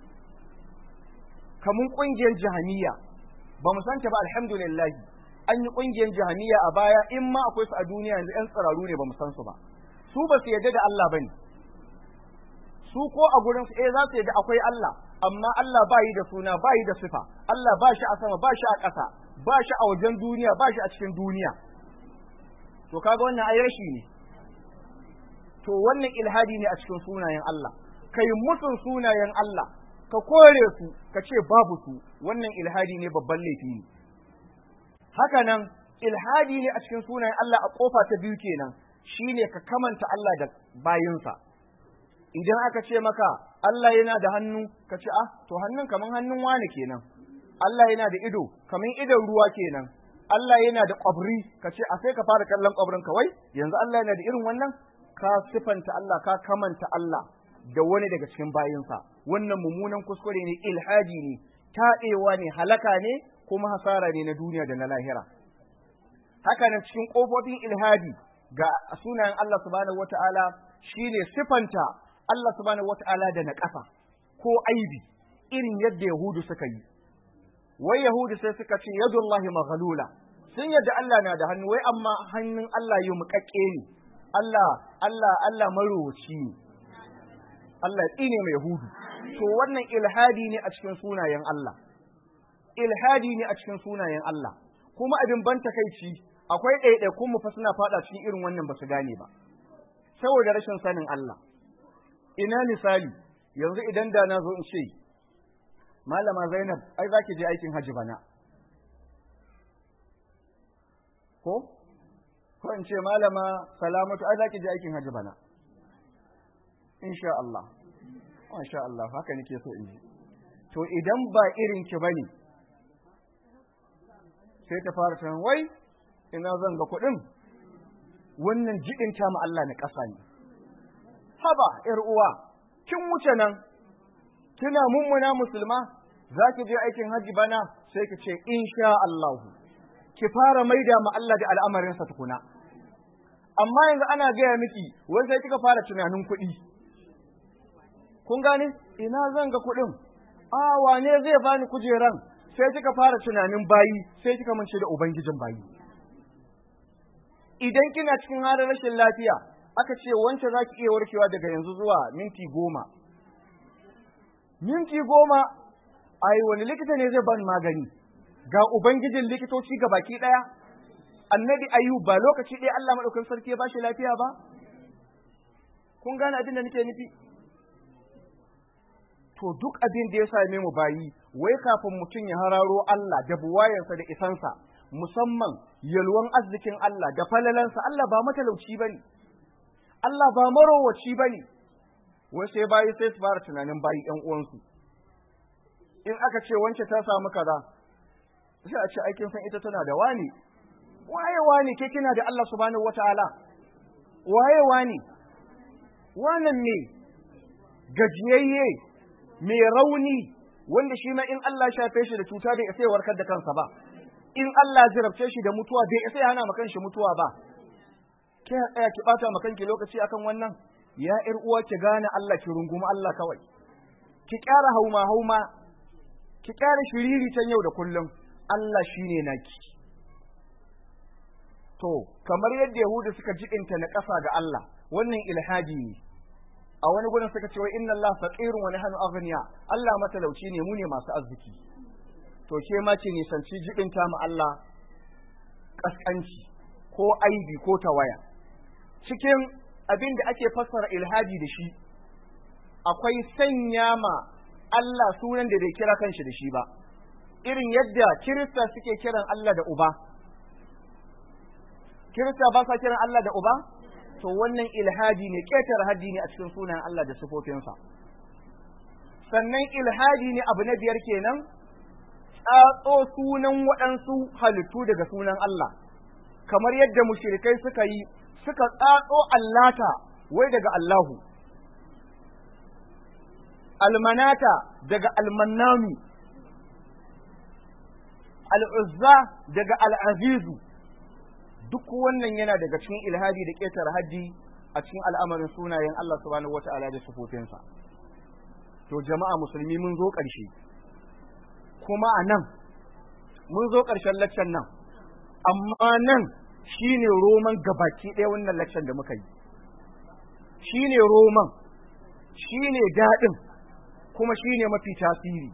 kamun kungiyar jahaniya ba mu santa ba alhamdulillah an yi kungiyar jahaniya a baya in ma akwai su a duniya yanzu yan tsiraru ne ba mu san su ba su ba su yarda da Allah bane su ko a gurin su eh za su yarda akwai Allah amma Allah ba yi da suna ba yi da sifa Allah ba shi a sama ba shi a ƙasa ba shi a wajen duniya ba shi a cikin duniya to kaga wannan ai rashi ne to wannan ilhadi ne a cikin sunayen Allah kai mutun sunayen Allah ka kore su ka ce babu su wannan ilhadi ne babban laifi ne haka nan ilhadi ne a cikin sunayen Allah a kofa ta biyu kenan shine ka kamanta Allah da bayinsa idan aka ce maka Allah yana da hannu ka ce ah to hannun kaman hannun wani kenan Allah yana da ido kaman idon ruwa kenan Allah yana da kwabri ka ce a sai ka fara kallon kwabrin kawai yanzu Allah yana da irin wannan ka sifanta Allah ka kamanta Allah da wani daga cikin bayinsa wannan mummunan kuskure ne ilhaji ne taɗewa ne halaka ne kuma hasara ne na duniya da na lahira haka nan cikin ƙofofin ilhadi ga sunayen Allah subhanahu wata'ala shine sifanta Allah subhanahu wata'ala da naƙasa ko aibi irin yadda Yahudu suka yi wai Yahudu sai suka ce yadullahi maghlula sun yadda Allah na da hannu wai amma hannun Allah yi muƙaƙƙe ne Allah Allah Allah marowaci ne Allah ya tsine mai Yahudu to wannan ilhadi ne a cikin sunayen Allah ilhadi ne a cikin sunayen Allah kuma abin ban takaici akwai ɗaiɗaikun mu fa suna faɗa cikin irin wannan ba su gane ba saboda rashin sanin Allah ina misali yanzu idan da na zo in ce malama Zainab ai zaki je aikin haji bana ko ko in ce malama Salamatu ai zaki je aikin haji bana insha Allah masha Allah haka nake so in ji to idan ba irin ki bane sai ta fara tunan wai ina zan ga kuɗin wannan jiɗin ta mu Allah na ƙasa ne haba ƴar uwa kin wuce nan kina mummuna musulma za ki je aikin hajji bana sai ki ce insha Allah ki fara maida ma Allah da al'amarinsa tukuna amma yanzu ana gaya miki wai sai kika fara tunanin kuɗi kun gane ina zan ga kuɗin a wane zai bani kujeran sai kika fara tunanin bayi sai kika mance da ubangijin bayi idan kina cikin halin rashin lafiya aka ce wance za ki iya warkewa daga yanzu zuwa minti goma minti goma ai wani likita ne zai ban magani ga ubangijin likitoci ga baki ɗaya annabi ayub ba lokaci ɗaya Allah maɗaukakin sarki ya bashi lafiya ba kun gane abin da nake nufi to duk abin da ya same mu bayi wai kafin mutum ya hararo Allah da buwayensa da isansa musamman yalwan arzikin Allah da falalansa Allah ba matalauci bane Allah ba marowaci bane wai sai bayi sai su fara tunanin bayi ƴan uwansu in aka ce wance ta samu kaza sai a ce aikin san ita tana da wani waye wani ke kina da Allah subhanahu wataala waye wani wannan ne gajiyayye mai rauni wanda shi ma in Allah shafe shi da cuta bai isa warkar da kansa ba in Allah jarabce shi da mutuwa bai isa ya hana ma kanshi mutuwa ba ke tsaya ki bata ma kanki lokaci akan wannan ya ƴar uwa ki gane Allah ki rungumi Allah kawai ki ƙara hauma hauma ki ƙara shiriri can yau da kullum Allah shine naki to kamar yadda Yahudu suka jiɗinta na ƙasa ga Allah wannan ilhadi ne a wani gurin suka ce wai inna Allah faqirun wa nahnu aghniya Allah matalauci ne mu ne masu arziki to ke ma ce nisanci jibinta mu Allah kaskanci ko aibi ko tawaya cikin abin da ake fassara ilhadi da shi akwai sanya ma Allah sunan da bai kira kanshi da shi ba irin yadda kirista suke kiran Allah da uba kirista ba sa kiran Allah da uba to wannan ilhadi ne ƙetare haddi ne a cikin sunan Allah da sifofinsa sannan ilhadi ne abu na biyar kenan tsatso sunan waɗansu halittu daga sunan Allah kamar yadda mushrikai suka yi suka tsatso allata wai daga Allahu almanata daga almannanu al'uzza daga al'azizu duk wannan yana daga cikin ilhadi da ƙetare haddi a cikin al'amarin sunayen Allah subhanahu wata'ala da sufofinsa to jama'a musulmi mun zo ƙarshe kuma a nan mun zo ƙarshen laccan nan amma nan shine roman gabaki ɗaya wannan laccan da muka yi shine roman shine daɗin kuma shine mafi tasiri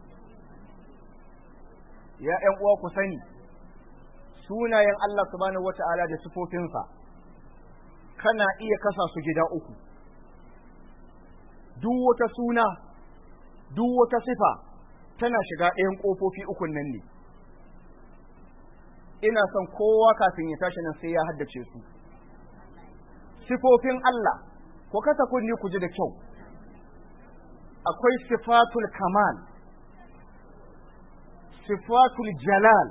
ya ‘yan uwa ku sani sunayen Allah subhanahu wata'ala da sifofinsa kana iya kasa su gida uku duk wata suna duk wata sifa tana shiga ɗayan ƙofofi ukun nan ne ina son kowa kafin ya tashi nan sai ya haddace su sifofin Allah ko kasa kunni ku ji da kyau akwai sifatul kamal sifatul jalal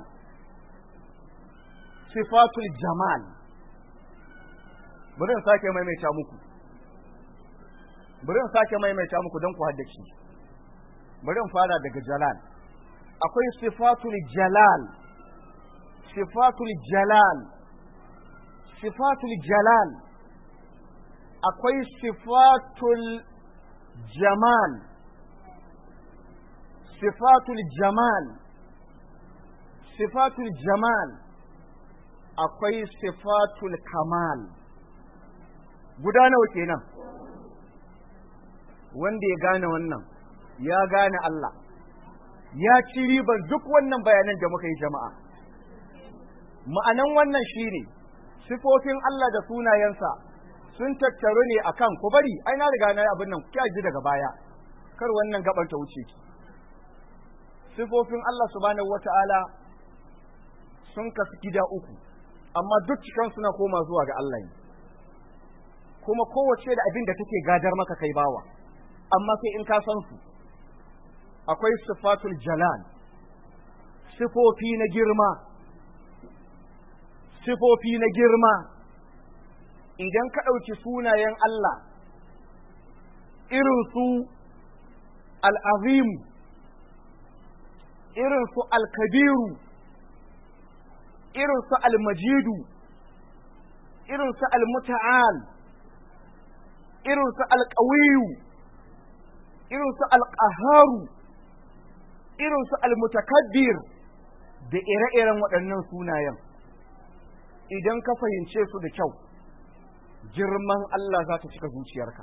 sifatul jamal bari in sake maimaita muku bari in sake maimaita muku don ku haddace bari in fara daga jalal akwai sifatul jalal sifatul jalal sifatul jalal akwai sifatul jamal sifatul jamal sifatul jamal akwai sifatul kamal guda nawa kenan wanda ya gane wannan ya gane Allah ya ci riban duk wannan bayanan da muka yi jama'a ma'anan wannan shine sifofin Allah da sunayensa sun tattaru ne akan ku bari ai na riga na abin nan ki ji daga baya kar wannan gaban ta wuce ki sifofin Allah subhanahu wata'ala sun kasu gida uku amma duk cikan suna koma zuwa ga Allah ne kuma kowace da abin da take gadar maka kai bawa amma sai in ka san su akwai sifatul jalal sifofi na girma sifofi na girma idan ka ɗauki sunayen Allah irin su al'azim irin su al-kabiru irin su al-majidu irin su al-muta'al irin su al-qawiyu irin su al-qaharu irin su al-mutakabbir da ire-iren waɗannan sunayen idan ka fahimce su da kyau girman Allah za ta cika zuciyarka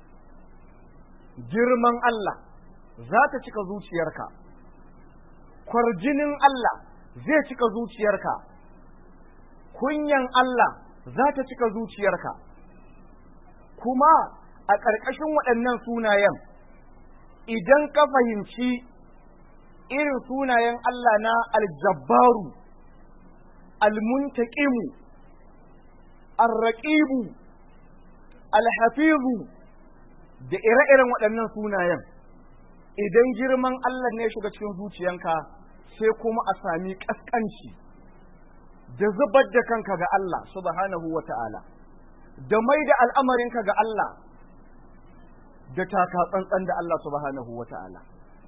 girman Allah za ta cika zuciyarka kwarjinin Allah zai cika zuciyarka kunyan Allah za ta cika zuciyarka kuma a ƙarƙashin waɗannan sunayen idan ka fahimci irin sunayen Allah na aljabbaru almuntaqimu arraqibu alhafizu da ire-iren waɗannan sunayen idan girman Allah ne shiga cikin zuciyanka sai kuma a sami ƙasƙanci da zubar da kanka ga Allah subhanahu wa ta'ala da mai da al'amarinka ga Allah da taka tsantsan da Allah subhanahu wa ta'ala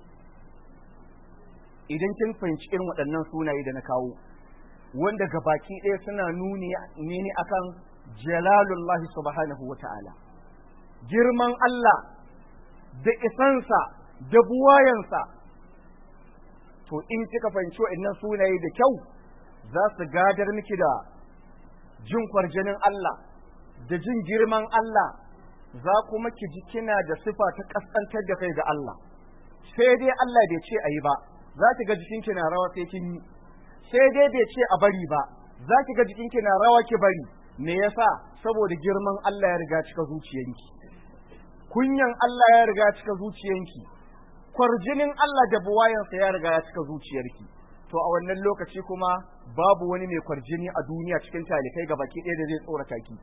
idan kin fahimci irin waɗannan sunaye da na kawo wanda ga baki ɗaya suna nuni ne akan jalalullahi subhanahu wa ta'ala girman Allah da isansa da buwayansa to in kika fahimci waɗannan sunaye da kyau za su gadar miki da jin kwarjinin Allah da jin girman Allah za kuma ki ji kina da sifa ta kaskantar da kai ga Allah sai dai Allah bai ce a yi ba za ki ga jikinki na rawa sai kin yi sai dai bai ce a bari ba za ki ga jikinki na rawa ki bari me yasa saboda girman Allah ya riga cika zuciyanki kunyan Allah ya riga cika zuciyanki kwarjinin Allah da buwayansa ya riga ya cika zuciyarki to a wannan lokaci kuma babu wani mai kwarjini a duniya cikin talikai ga baki ɗaya da zai tsorata ki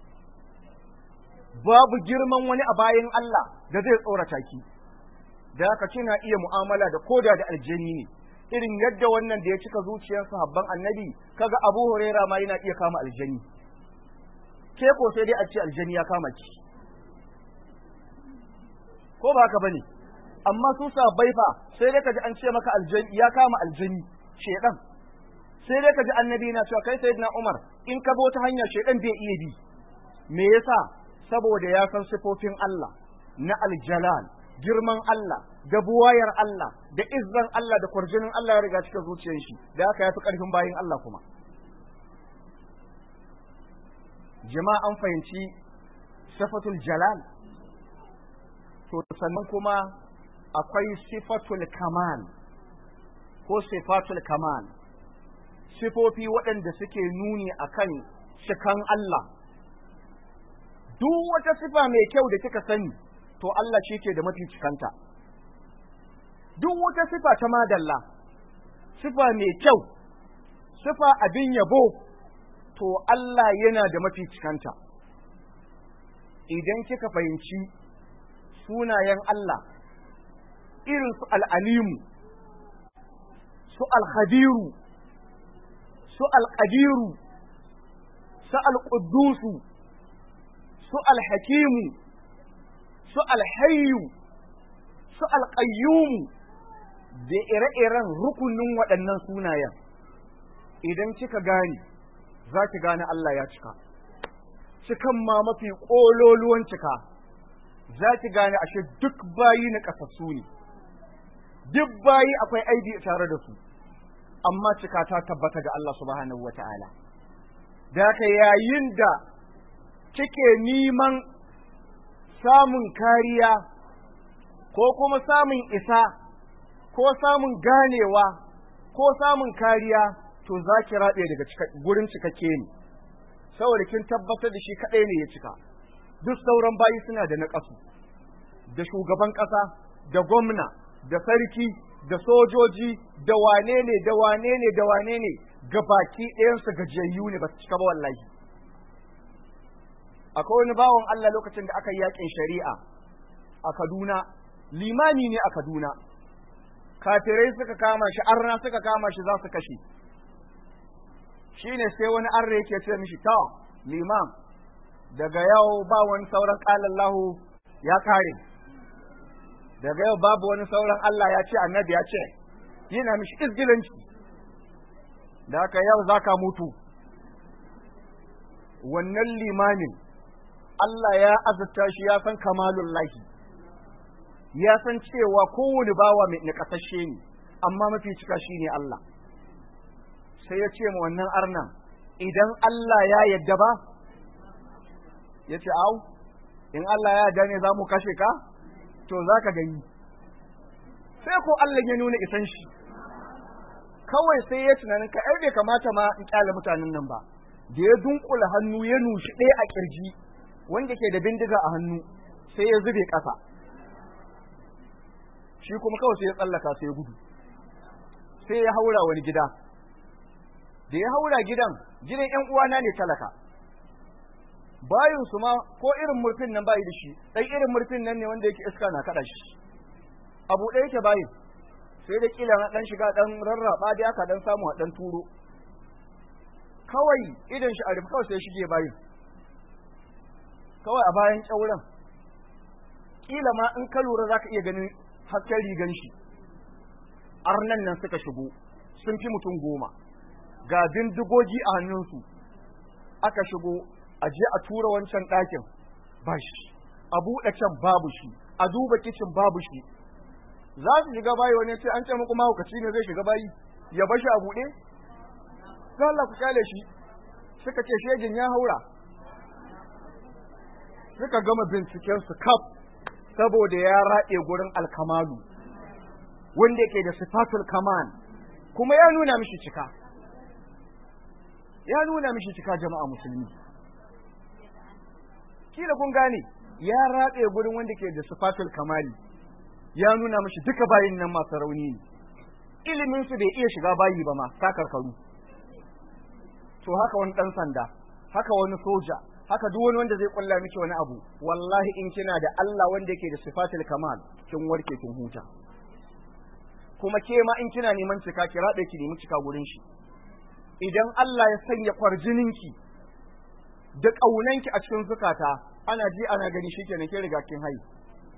babu girman wani a bayan Allah da zai tsorata ki da haka kina iya mu'amala da koda da aljani ne irin yadda wannan da ya cika zuciyar sahabban annabi kaga Abu Huraira ma yana iya kama aljani ke ko sai dai a ce aljani ya kama ki ko ba haka bane amma su sahabbai fa sai dai kaji an ce maka aljani ya kama aljani shedan sai dai kaji annabi na cewa kai sayyidina Umar in ka bi wata hanya shedan bai iya bi me yasa saboda ya san sifofin Allah na aljalal girman Allah da buwayar Allah da izzan Allah da kwarjinin Allah ya riga cikin zuciyar shi da haka ya fi ƙarfin bayin Allah kuma jama'a an fahimci sifatul jalal to sannan kuma akwai sifatul kamal ko sifatul kamal sifofi waɗanda suke nuni akan cikan Allah duk wata sifa mai kyau da kika sani to Allah shi ke da mafi cikanta duk wata sifa ta madalla sifa mai kyau sifa abin yabo to Allah yana da mafi cikanta idan kika fahimci sunayen Allah irin su al'alimu su alhadiru su alƙadiru su alƙudusu su alhakimu su alhayyu su alƙayyumu da ire-iren rukunin waɗannan sunayen idan kika gane za ki gane Allah ya cika cikan ma mafi ƙololuwan cika za ki gane ashe duk bayi na ƙasassu ne duk bayi akwai aibi tare da su amma cika ta tabbata ga Allah subhanahu wa ta'ala da haka yayin da kike neman samun kariya ko kuma samun isa ko samun ganewa ko samun kariya to za ki raɗe daga gurin cikakke ne saboda kin tabbatar da shi kaɗai ne ya cika duk sauran bayi suna da naƙasu da shugaban ƙasa da gwamna da sarki da sojoji da wane ne da wane ne da wane ne ga baki ɗayansu gajiyayyu ne ba su cika ba wallahi akwai wani bawan Allah lokacin da aka yi yakin shari'a a Kaduna limani ne a Kaduna kafirai suka kama shi arna suka kama shi za su kashe shine sai wani arna yake ce mishi ta liman daga yau ba wani sauran qalallahu ya kare daga yau babu wani sauran Allah ya ce annabi ya ce yana mishi izgilanci da haka yau zaka mutu wannan limamin Allah ya azurta shi ya san kamalun lahi ya san cewa kowane bawa mai nakasashe ne amma mafi cika shi ne Allah sai ya ce ma wannan arnan idan Allah ya yadda ba ya ce au in Allah ya yarda ne za mu kashe ka to za ka gani sai ko Allah ya nuna isan shi kawai sai ya tunanin ka ai bai kamata ma in kyale mutanen nan ba da ya dunkula hannu ya nushi ɗaya a kirji wanda ke da bindiga a hannu sai ya zube ƙasa shi kuma kawai sai ya tsallaka sai ya gudu sai ya haura wani gida da ya haura gidan gidan ƴan uwana ne talaka bayin su ma ko irin murfin nan bayi da shi dan irin murfin nan ne wanda yake iska na kada shi abu ɗaya yake bayin sai da kila na dan shiga dan rarraba da aka dan samu a dan turo kawai idan shi a rufe kawai sai shige bayin kawai a bayan kyauran kila ma in ka lura zaka iya ganin hasken rigan shi arnan nan suka shigo sun fi mutum goma ga bindigogi a hannunsu aka shigo a je a tura wancan ɗakin ba shi a buɗe can babu shi a duba kicin babu shi za su shiga bayi wani ce an ce muku mahaukaci ne zai shiga bayi ya bashi a buɗe za Allah ku kyale shi suka ce shegin ya haura suka gama binciken su kaf saboda ya raɗe gurin alkamalu wanda yake da sifatul kaman kuma ya nuna mishi cika ya nuna mishi cika jama'a musulmi kila kun gane ya ratse gurin wanda ke da sifatul kamali ya nuna mishi duka bayin nan masu rauni ne ilimin su bai iya shiga bayi ba ma sakarkaru to haka wani dan sanda haka wani soja haka duk wani wanda zai kulla miki wani abu wallahi in kina da Allah wanda yake da sifatul kamal kin warke kin huta kuma ke ma in kina neman cika ki rabe ki nemi cika gurin shi idan Allah ya sanya kwarjininki da ƙaunanki a cikin zukata ana ji ana gani shi kenan ke riga kin hayi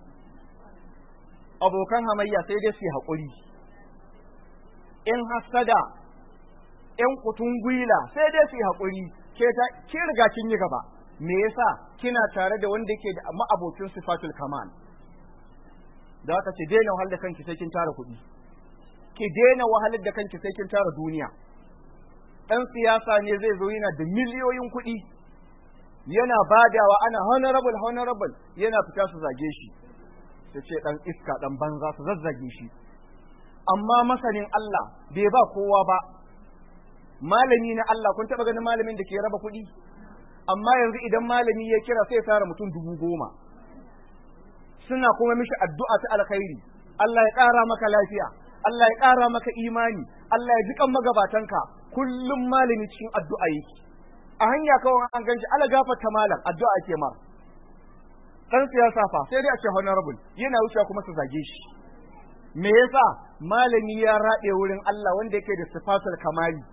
abokan hamayya sai dai su haƙuri in hasada in kutun gwila sai dai su haƙuri ke ta ke riga kin yi gaba me yasa kina tare da wanda yake da ma'abocin sifatul kamal da haka ce daina wahalar da kanki sai kin tara kuɗi ki daina wahalar da kanki sai kin tara duniya ɗan siyasa ne zai zo yana da miliyoyin kuɗi yana badawa ana honorable honorable yana fita su zage shi su ce dan iska dan banza su zazzage shi amma masanin Allah bai ba kowa ba malami na Allah kun taba ganin malamin da ke raba kuɗi amma yanzu idan malami ya kira sai ya tara mutum dubu goma suna kuma mishi addu'a ta alkhairi Allah ya ƙara maka lafiya Allah ya ƙara maka imani Allah ya ji kan magabatanka kullum malami cikin addu'a yake a hanya kawai an ganshi ala gafarta malam addu'a ake ma dan siyasa fa sai dai a ce honorable yana wucewa kuma su zage shi me yasa malami ya raɗe wurin Allah wanda yake da sifatul kamali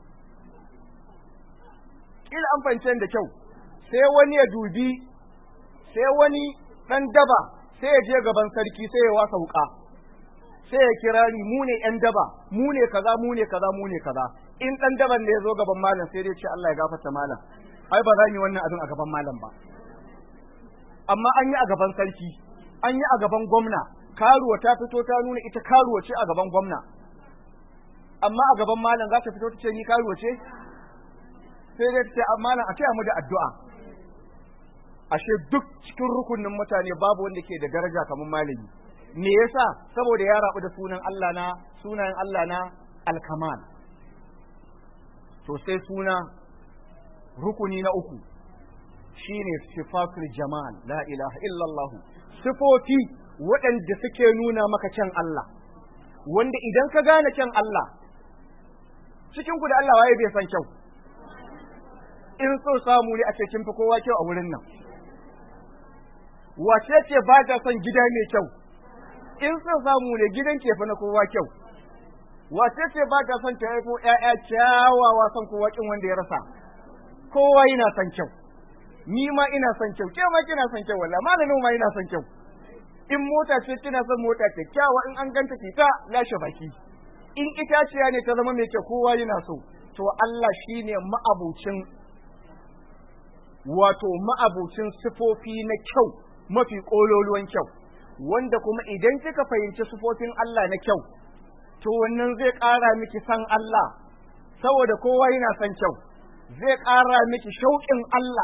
kila an fahimce da kyau sai wani ya dubi sai wani dan daba sai ya je gaban sarki sai ya wasa wuka sai ya kira ni mu ne yan daba mu ne kaza mu ne kaza mu ne kaza in dan daban ne ya zo gaban malam sai dai ce Allah ya gafarta malam ai ba za mu yi wannan abin a gaban malam ba amma an yi a gaban sarki an yi a gaban gwamna karuwa ta fito ta nuna ita karuwa ce a gaban gwamna amma a gaban malam za ta fito ta ce ni karuwa ce sai dai ta ce malam a taya mu da addu'a ashe duk cikin rukunin mutane babu wanda ke da daraja kamar malami me yasa saboda ya rabu da sunan Allah na sunayen Allah na alkamal to sai suna rukuni na uku shine sifatul jamal la ilaha illallah sifofi waɗanda suke nuna maka kyan Allah wanda idan ka gane kyan Allah cikin ku da Allah waye bai san kyau in so samu ne a ce kin fi kowa kyau a wurin nan wace ce ba ta son gida mai kyau in so samu ne gidan ke fa na kowa kyau wace ce ba ta son ta haifo ƴaƴa kyawawa son kowa kin wanda ya rasa kowa yana son kyau ni ma ina son kyau ke ma kina son kyau wallahi malamin ma ina son kyau in mota ce kina son mota kyakkyawa in an ganta ki ta lashe baki in itaciya ne ta zama mai kyau kowa yana so to Allah shine ma'abucin wato ma'abucin sifofi na kyau mafi kololuwan kyau wanda kuma idan kika fahimci sifofin Allah na kyau to wannan zai ƙara miki san Allah saboda kowa yana son kyau zai ƙara miki shauƙin Allah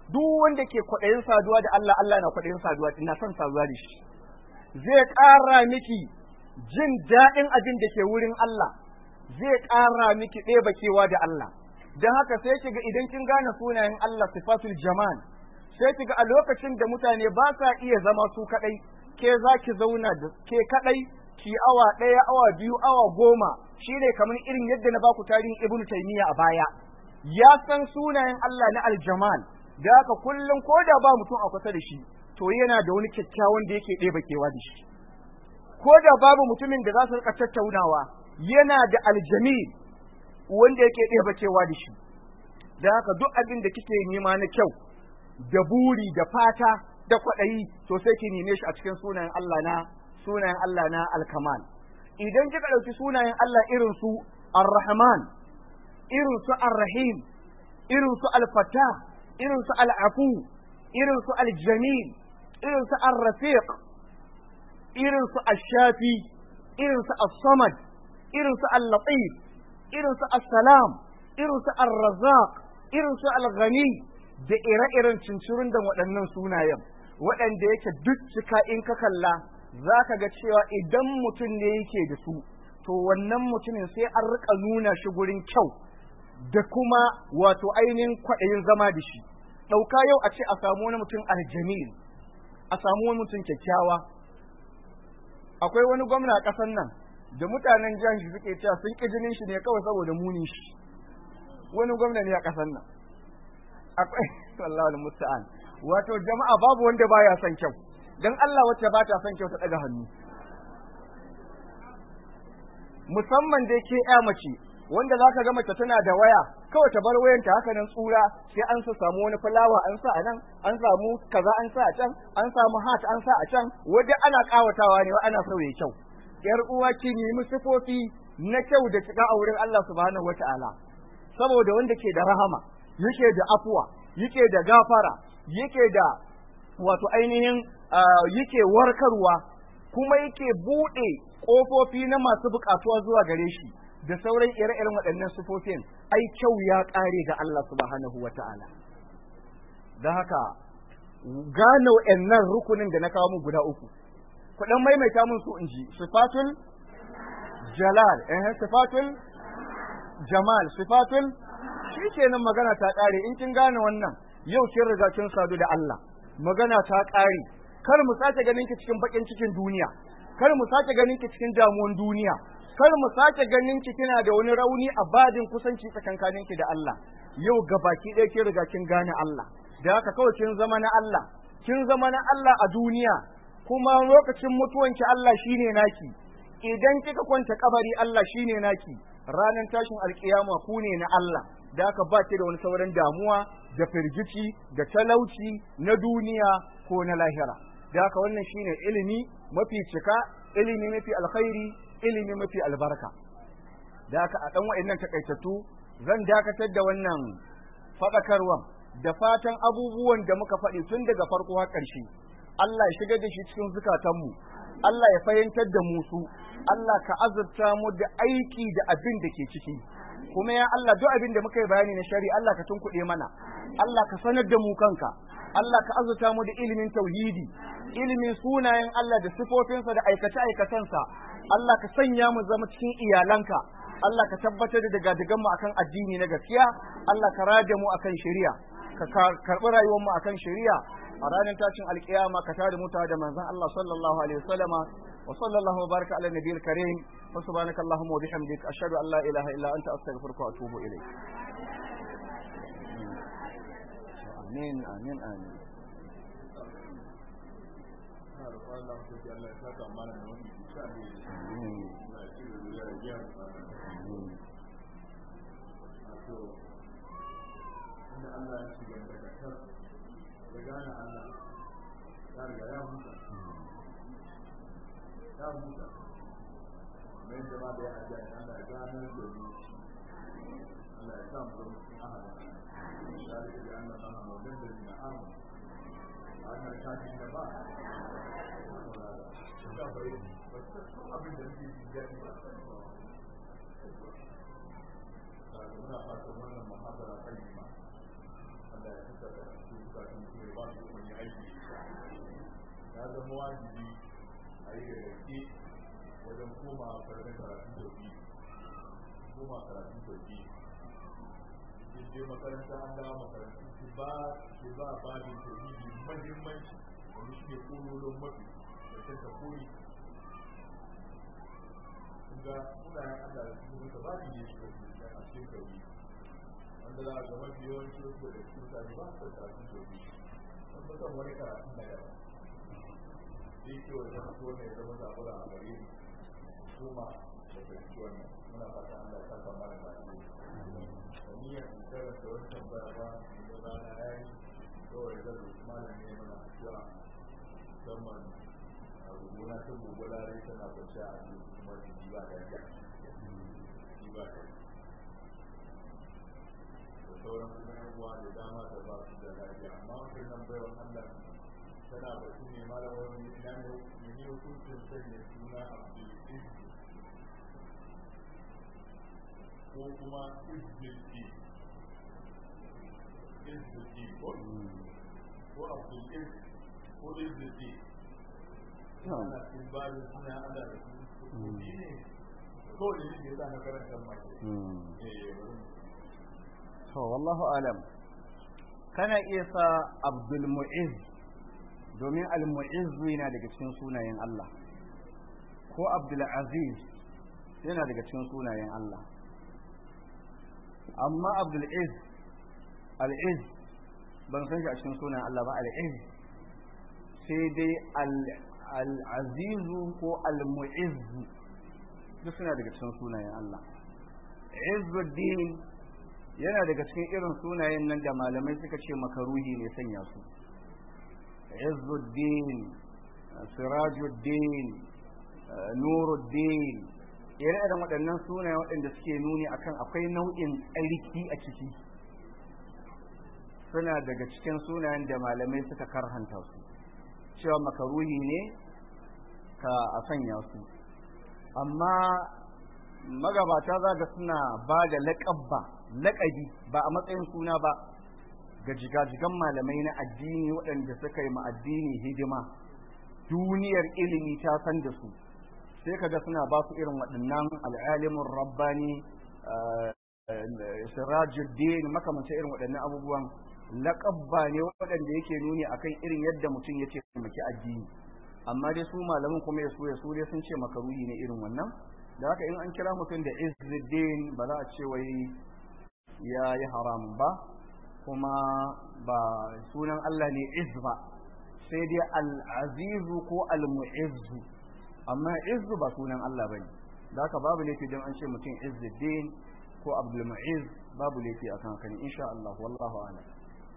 duk wanda ke kwaɗayin saduwa da Allah Allah na kwaɗayin saduwa ina son saduwa da shi zai ƙara miki jin daɗin abin da ke wurin Allah zai ƙara miki ɗeba kewa da Allah don haka sai kiga idan kin gane sunayen Allah sifatul jamal sai kiga a lokacin da mutane ba sa iya zama su kaɗai ke za ki zauna da ke kaɗai ki awa ɗaya awa biyu awa goma shine kamar irin yadda na baku tarihin ibnu taymiya a baya ya san sunayen Allah na aljamal da haka kullum ko da ba mutum a kusa da shi to yana da wani kyakkyawan da yake ɗeba kewa da shi ko da babu mutumin da za su rika tattaunawa yana da aljamil wanda yake ɗeba kewa da shi da haka duk abin da kike nema na kyau da buri da fata da kwaɗayi to sai ki neme shi a cikin sunayen Allah na sunayen Allah na alkamal idan kika ɗauki sunayen Allah irin su ar-rahman irin su ar-rahim irin su al-fatah irin su al-afu irin su al-jamil irin su ar-rafiq irin su ash-shafi irin su as-samad irin su al-latif irin su as-salam irin su ar-razzaq irin su al-ghani da ire-iren cincirin da waɗannan sunayen waɗanda yake duk cika in ka kalla za ka ga cewa idan mutum ne yake da su to wannan mutumin sai an rika nuna shi gurin kyau da kuma wato ainihin kwaɗayin zama da shi ɗauka yau a ce a samu wani mutum aljamil a samu wani mutum kyakkyawa akwai wani gwamna a ƙasar nan da mutanen jihar shi suke cewa sun ƙi jinin shi ne kawai saboda munin shi wani gwamna ne a ƙasar nan akwai sallallahu musta'an wato jama'a babu wanda baya son kyau dan Allah wacce ba ta son kyau ta daga hannu musamman dai ke ya mace wanda zaka ga mace tana da waya kawai ta bar wayanta haka nan tsura sai an sa samu wani fulawa an sa a nan an samu kaza an sa a can an samu hat an sa a can wanda ana kawatawa ne ana sauye kyau yar uwa ki nemi sifofi na kyau da cika a wurin Allah subhanahu wataala saboda wanda ke da rahama yake da afuwa yake da gafara yake da wato ainihin yake warkarwa kuma yake buɗe ƙofofi na masu buƙatuwa zuwa gare shi da sauran ire-iren waɗannan sufofin ai kyau ya ƙare ga Allah subhanahu wa ta'ala da haka gane wa'annan rukunin da na kawo mu guda uku kuɗin maimaita mun su in ji sifatul jalal eh sifatul jamal sifatul shi kenan magana ta ƙare in kin gane wannan yau kin riga kin sadu da Allah magana ta ƙare kar mu sake ganin ki cikin bakin cikin duniya kar mu sake ganin ki cikin damuwan duniya kar mu sake ganin ki kina da wani rauni a badin kusanci tsakankanin ki da Allah yau gabaki ɗaya kin riga kin gane Allah da haka kawai kin zama na Allah kin zama na Allah a duniya kuma lokacin mutuwanki Allah shine naki idan kika kwanta kabari Allah shine naki ranar tashin alkiyama ku ne na Allah da haka ba ki da wani sauran damuwa da firgici da talauci na duniya ko na lahira da haka wannan shine ilimi mafi cika ilimi mafi alkhairi ilimi mafi albarka da haka a dan wa'annan takaitattu zan dakatar da wannan fadakarwan da fatan abubuwan da muka faɗi tun daga farko har ƙarshe Allah ya shigar da shi cikin zukatanmu Allah ya fahimtar da mu su Allah ka azurta mu da aiki da abin da ke ciki kuma ya Allah duk abin da muka yi bayani na shari Allah ka tunkuɗe mana Allah ka sanar da mu kanka Allah ka azurta mu da ilimin tauhidi ilimin sunayen Allah da sifofinsa da aikace aikacensa Allah ka sanya mu zama cikin iyalanka Allah ka tabbatar da daga mu akan addini na gaskiya Allah ka rada mu akan shari'a ka karɓi rayuwar mu akan shari'a a ranar tashin alkiyama ka tada mu da manzon Allah sallallahu alaihi wasallama wa sallallahu wa baraka ala nabiyil karim wa subhanaka allahumma wa bihamdika ashhadu an la ilaha illa anta astaghfiruka wa atubu ilayk amin amin amin
Allah ya saka mana da wani insha Allah ya ci da ya wato inda Allah ya shiga da kasar da gane Allah ya riga ya huta ya huta mai jama da ya ajiya ya Allah ya gane da mu Allah ya sa mu zama cikin ahada ya riga da Allah ta hama wajen da na amu a wannan kafin da ba da bai ba san abin da ke jiki ba muna fatan wannan muhabara kai ma Allah ya saka da su bukatun su ne ba su kuma aiki ya zama wajibi a yi da gaske wajen koma karatun karatun sauki koma karatun sauki in je makaranta an dawo makarantu su ba su ba babin tauhidi mahimmanci wani shi ne kololon mafi da ta ta koyi kun ga sunayen Allah da su duka babin ne shi da a cikin tauhidi wanda za a ga mafi yawanci wasu da su mutane ba su karatun tauhidi wanda kan wani karatun na yaba zai ce wa zama ko ne zama zabura a gare ni kuma da fahimci wannan muna fata Allah ya saka mana da wani ya tsara da wani tambaya ba da rana ya yi kawai zan rufe malam ne mana addu'a musamman a rubuna ta gobe lare tana kwace a cikin kuma jiki ba da ya jiki ba da da sauran kuma yan uwa da dama da ba su da lafiya amma wannan nan baiwan Allah tana batu ne malamar na ne hukuncin sanya suna abdul ko kuma izbilki izbilki ko ko abdul iz ko izbilki ana timbali suna ana da su ne ko da ne ya na karanta mai
to wallahu alam kana iya sa abdul mu'izz domin al-mu'izzu yana daga cikin sunayen Allah ko Abdul Aziz yana daga cikin sunayen Allah amma Abdul Iz al-Iz ban san shi a cikin sunayen Allah ba al-Iz sai dai al-Aziz ko al-Mu'izz duk suna daga cikin sunayen Allah Izzuddin yana daga cikin irin sunayen nan da malamai suka ce makaruhi ne sanya su عز الدين سراج الدين نور الدين ire-iren waɗannan sunaye waɗanda suke nuni akan akwai nau'in tsarki a ciki suna daga cikin sunayen da malamai suka karhanta su cewa makaruhi ne ka a sanya su amma magabata za ga suna ba da laƙabba laƙabi ba a matsayin suna ba ga jigajigan malamai na addini waɗanda suka yi addini hidima duniyar ilimi ta san da su sai kaga suna ba su irin waɗannan al'alimin rabbani sirajuddin makamanta irin waɗannan abubuwan laƙabba ne waɗanda yake nuni akan irin yadda mutum ya taimaki addini amma dai su malamin kuma ya so ya so dai sun ce makaruhi ne irin wannan da haka in an kira mutum da izzuddin ba za a ce wai ya yi haramun ba kuma ba sunan Allah ne iz ba sai dai al'azizu ko al-mu'izzu amma izzu ba sunan Allah bane da haka babu laifi don an ce mutum izzuddin ko abdul mu'iz babu laifi akan haka ne insha Allah wallahu a'lam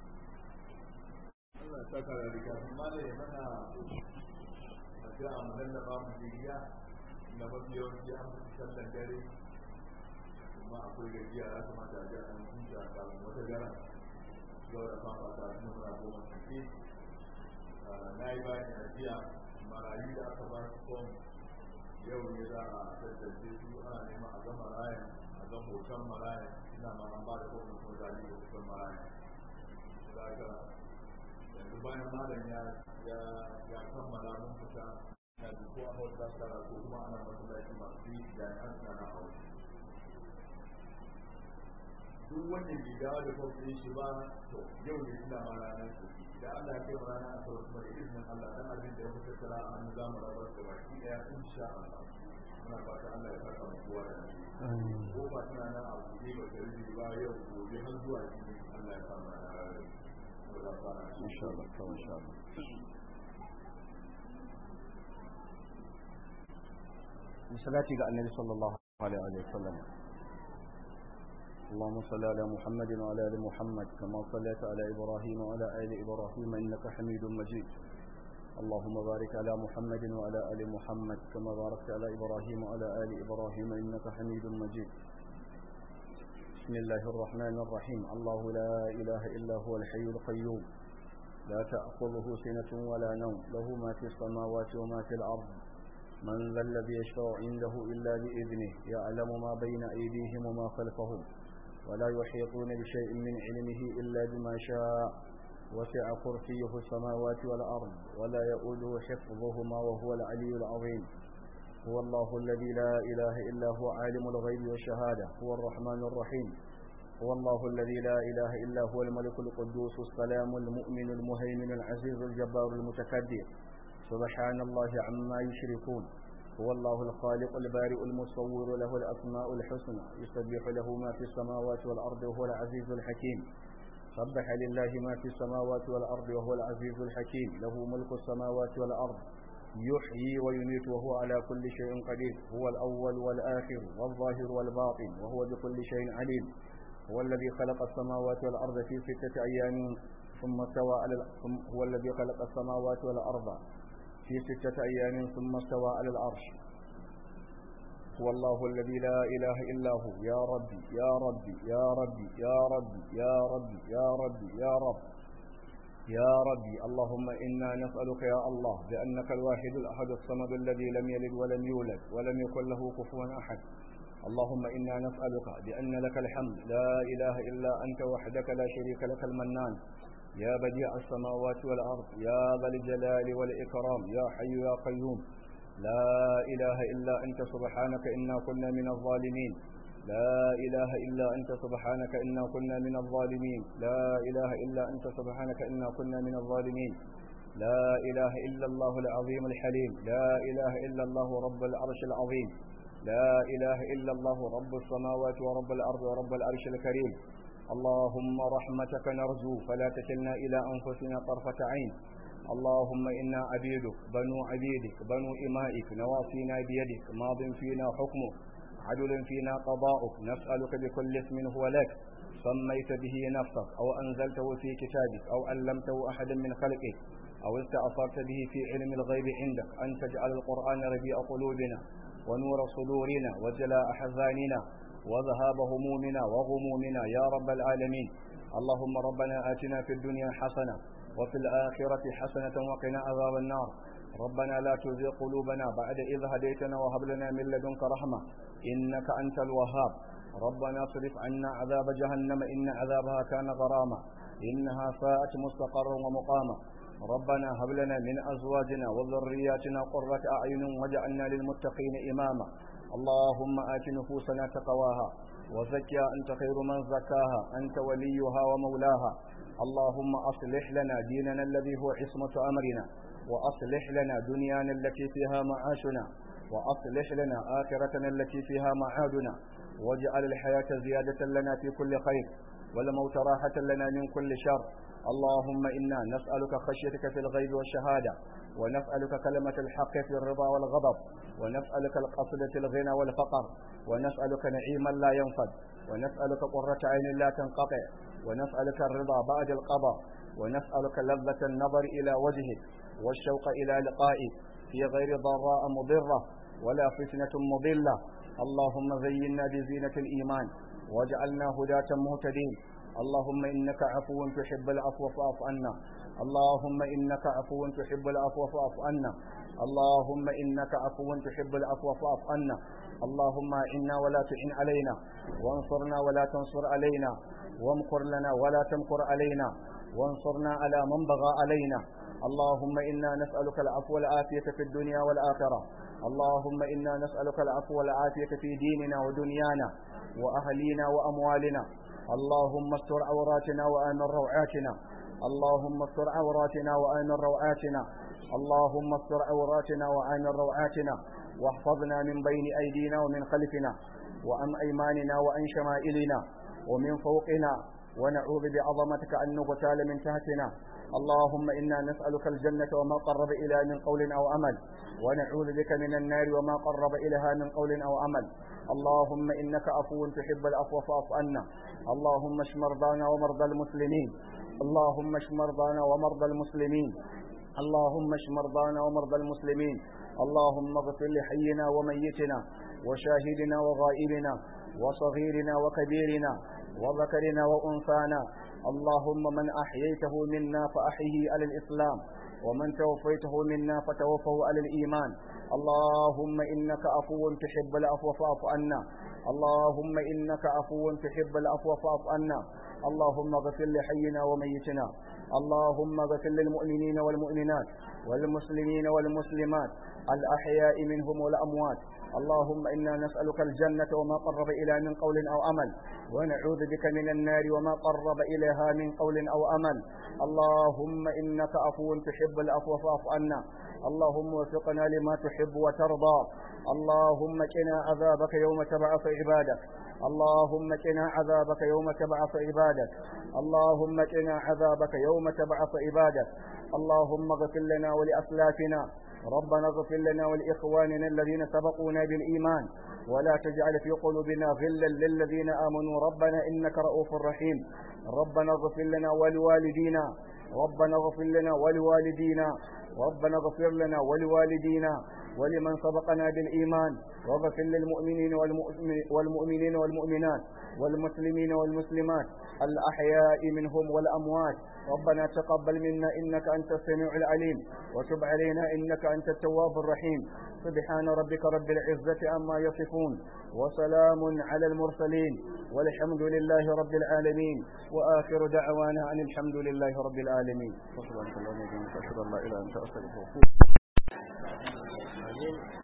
Allah ya saka da rika kuma da ya mana addu'a mu lallaba mu jiya na mafi yawanci an fi sallan dare kuma akwai gajiya ya kamata a ji an huta kafin wata gara yau da fafa ta suna muna goma sake na yi bayan ajiya marayu da aka ba su fom yau ne za a tattace su ana neman a ga marayan a ga hoton marayan ina ma an ba da fom kuma za a yi hoton marayan da aka yanzu bayan malam ya ya kammala mun fita na ko a hausa tsara ko kuma ana masallaci masu yi jami'an suna na hausa duk wanda bai dawo da kwamfani shi ba to yau ne ina ma ranar su da Allah ya kai rana a sauran kuma da izinin Allah dan abin da ya fi tattara a hannu zamu rabar da baki daya insha Allah muna fata Allah ya saka mu kowa da ko ba tana nan a buɗe ba ta rubi ba yau gobe har zuwa jibi Allah ya samu da ranar
insha Allah kawai insha Allah salati ga annabi sallallahu alaihi wa sallam اللهم صل على محمد وعلى ال محمد كما صليت على ابراهيم وعلى ال ابراهيم انك حميد مجيد اللهم بارك على محمد وعلى ال محمد كما باركت على ابراهيم وعلى ال ابراهيم انك حميد مجيد بسم الله الرحمن الرحيم الله لا اله الا هو الحي القيوم لا تاخذه سنه ولا نوم له ما في السماوات وما في الارض من ذا الذي يشفع عنده الا باذنه يعلم ما بين ايديهم وما خلفهم
ولا يحيطون بشيء من علمه إلا بما شاء وسع كرسيه السماوات والأرض ولا يؤوده حفظهما وهو العلي العظيم هو الله الذي لا إله إلا هو عالم الغيب والشهادة هو الرحمن الرحيم هو الله الذي لا إله إلا هو الملك القدوس السلام المؤمن المهيمن العزيز الجبار المتكبر سبحان الله عما يشركون هو الله الخالق البارئ المصور له الأسماء الحسنى يسبح له ما في السماوات والأرض وهو العزيز الحكيم سبح لله ما في السماوات والأرض وهو العزيز الحكيم له ملك السماوات والأرض يحيي ويميت وهو على كل شيء قدير هو الأول والآخر والظاهر والباطن وهو بكل شيء عليم هو الذي خلق السماوات والأرض في ستة أيام ثم استوى على هو الذي خلق السماوات والأرض في ستة أيام ثم استوى على العرش هو الله الذي لا إله إلا هو يا ربي يا ربي يا ربي يا ربي يا ربي يا ربي يا رب يا ربي اللهم إنا نسألك يا الله بأنك الواحد الأحد الصمد الذي لم يلد ولم يولد ولم يكن له كفوا أحد اللهم إنا نسألك بأن لك الحمد لا إله إلا أنت وحدك لا شريك لك المنان يا بديع السماوات والأرض يا ذا الجلال والإكرام يا حي يا قيوم لا إله إلا أنت سبحانك إنا كنا من الظالمين لا إله إلا أنت سبحانك إنا كنا من الظالمين لا إله إلا أنت سبحانك إنا كنا من الظالمين لا إله إلا الله العظيم الحليم لا إله إلا الله رب العرش العظيم لا إله إلا الله رب السماوات ورب الأرض ورب العرش الكريم اللهم رحمتك نرجو فلا تكلنا إلى أنفسنا طرفة عين اللهم إنا عبيدك بنو عبيدك بنو إمائك نواصينا بيدك ماض فينا حكمك عدل فينا قضاؤك نسألك بكل اسم هو لك سميت به نفسك أو أنزلته في كتابك أو علمته أحدا من خلقك أو استأثرت به في علم الغيب عندك أن تجعل القرآن ربيع قلوبنا ونور صدورنا وجلاء أحزاننا وذهاب همومنا وغمومنا يا رب العالمين اللهم ربنا آتنا في الدنيا حسنة وفي الآخرة حسنة وقنا عذاب النار ربنا لا تزغ قلوبنا بعد إذ هديتنا وهب لنا من لدنك رحمة إنك أنت الوهاب ربنا اصرف عنا عذاب جهنم إن عذابها كان غراما إنها ساءت مستقرا ومقاما ربنا هب لنا من أزواجنا وذرياتنا قرة أعين واجعلنا للمتقين إماما اللهم آت نفوسنا تقواها وزكها أنت خير من زكاها أنت وليها ومولاها اللهم أصلح لنا ديننا الذي هو عصمة أمرنا وأصلح لنا دنيانا التي فيها معاشنا وأصلح لنا آخرتنا التي فيها معادنا واجعل الحياة زيادة لنا في كل خير والموت راحة لنا من كل شر اللهم إنا نسألك خشيتك في الغيب والشهادة ونسألك كلمة الحق في الرضا والغضب ونسألك القصد في الغنى والفقر ونسألك نعيما لا ينفد ونسألك قرة عين لا تنقطع ونسألك الرضا بعد القضاء ونسألك لذة النظر إلى وجهك والشوق إلى لقائك في غير ضراء مضرة ولا فتنة مضلة اللهم زينا بزينة الإيمان واجعلنا هداة مهتدين اللهم إنك عفو تحب العفو فاعف عنا اللهم إنك عفو تحب العفو فاعف عنا اللهم إنك عفو تحب العفو فاعف عنا اللهم إنا ولا تعن علينا وانصرنا ولا تنصر علينا وامكر لنا ولا تمكر علينا وانصرنا على من بغى علينا اللهم إنا نسألك العفو والعافية في الدنيا والآخرة اللهم إنا نسألك العفو والعافية في ديننا ودنيانا وأهلينا وأموالنا اللهم استر عوراتنا وآمن روعاتنا اللهم استر عوراتنا وآمن روعاتنا اللهم استر عوراتنا وآمن روعاتنا واحفظنا من بين أيدينا ومن خلفنا وعن أيماننا وعن شمائلنا ومن فوقنا ونعوذ بعظمتك أن نغتال من تحتنا اللهم إنا نسألك الجنة وما قرب إلى من قول أو عمل ونعوذ بك من النار وما قرب إليها من قول أو عمل اللهم إنك عفو تحب العفو فاعف عنا اللهم اشف مرضانا ومرضى المسلمين اللهم اشف مرضانا ومرضى المسلمين اللهم اشف مرضانا ومرضى المسلمين اللهم اغفر لحينا وميتنا وشاهدنا وغائبنا وصغيرنا وكبيرنا وذكرنا وأنثانا اللهم من أحييته منا فأحيه على الإسلام ومن توفيته منا فتوفه على الإيمان
اللهم إنك عفو تحب العفو فاعف عنا اللهم إنك عفو تحب العفو فاعف عنا اللهم اغفر لحينا وميتنا اللهم اغفر للمؤمنين والمؤمنات والمسلمين والمسلمات الأحياء منهم والأموات اللهم إنا نسألك الجنة وما قرب إلى من قول أو عمل ونعوذ بك من النار وما قرب إليها من قول أو عمل اللهم إنك عفو تحب العفو فاعف عنا اللهم وفقنا لما تحب وترضى اللهم قنا عذابك يوم تبعث عبادك اللهم قنا عذابك يوم تبعث عبادك اللهم قنا عذابك يوم تبعث عبادك اللهم اغفر لنا ولأسلافنا ربنا اغفر لنا ولإخواننا الذين سبقونا بالإيمان ولا تجعل في قلوبنا غلا للذين آمنوا ربنا إنك رؤوف رحيم ربنا اغفر لنا ولوالدينا ربنا اغفر لنا ولوالدينا ربنا اغفر لنا ولوالدينا ولمن سبقنا بالإيمان واغفر للمؤمنين والمؤمنين والمؤمنات والمسلمين والمسلمات الأحياء منهم والأموات ربنا تقبل منا إنك أنت السميع العليم وتب علينا إنك أنت التواب الرحيم سبحان ربك رب العزة عما يصفون وسلام على المرسلين والحمد لله رب العالمين وآخر دعوانا أن الحمد لله رب العالمين
سبحانك اللهم وبحمدك أشهد أن لا إله إلا أنت أستغفرك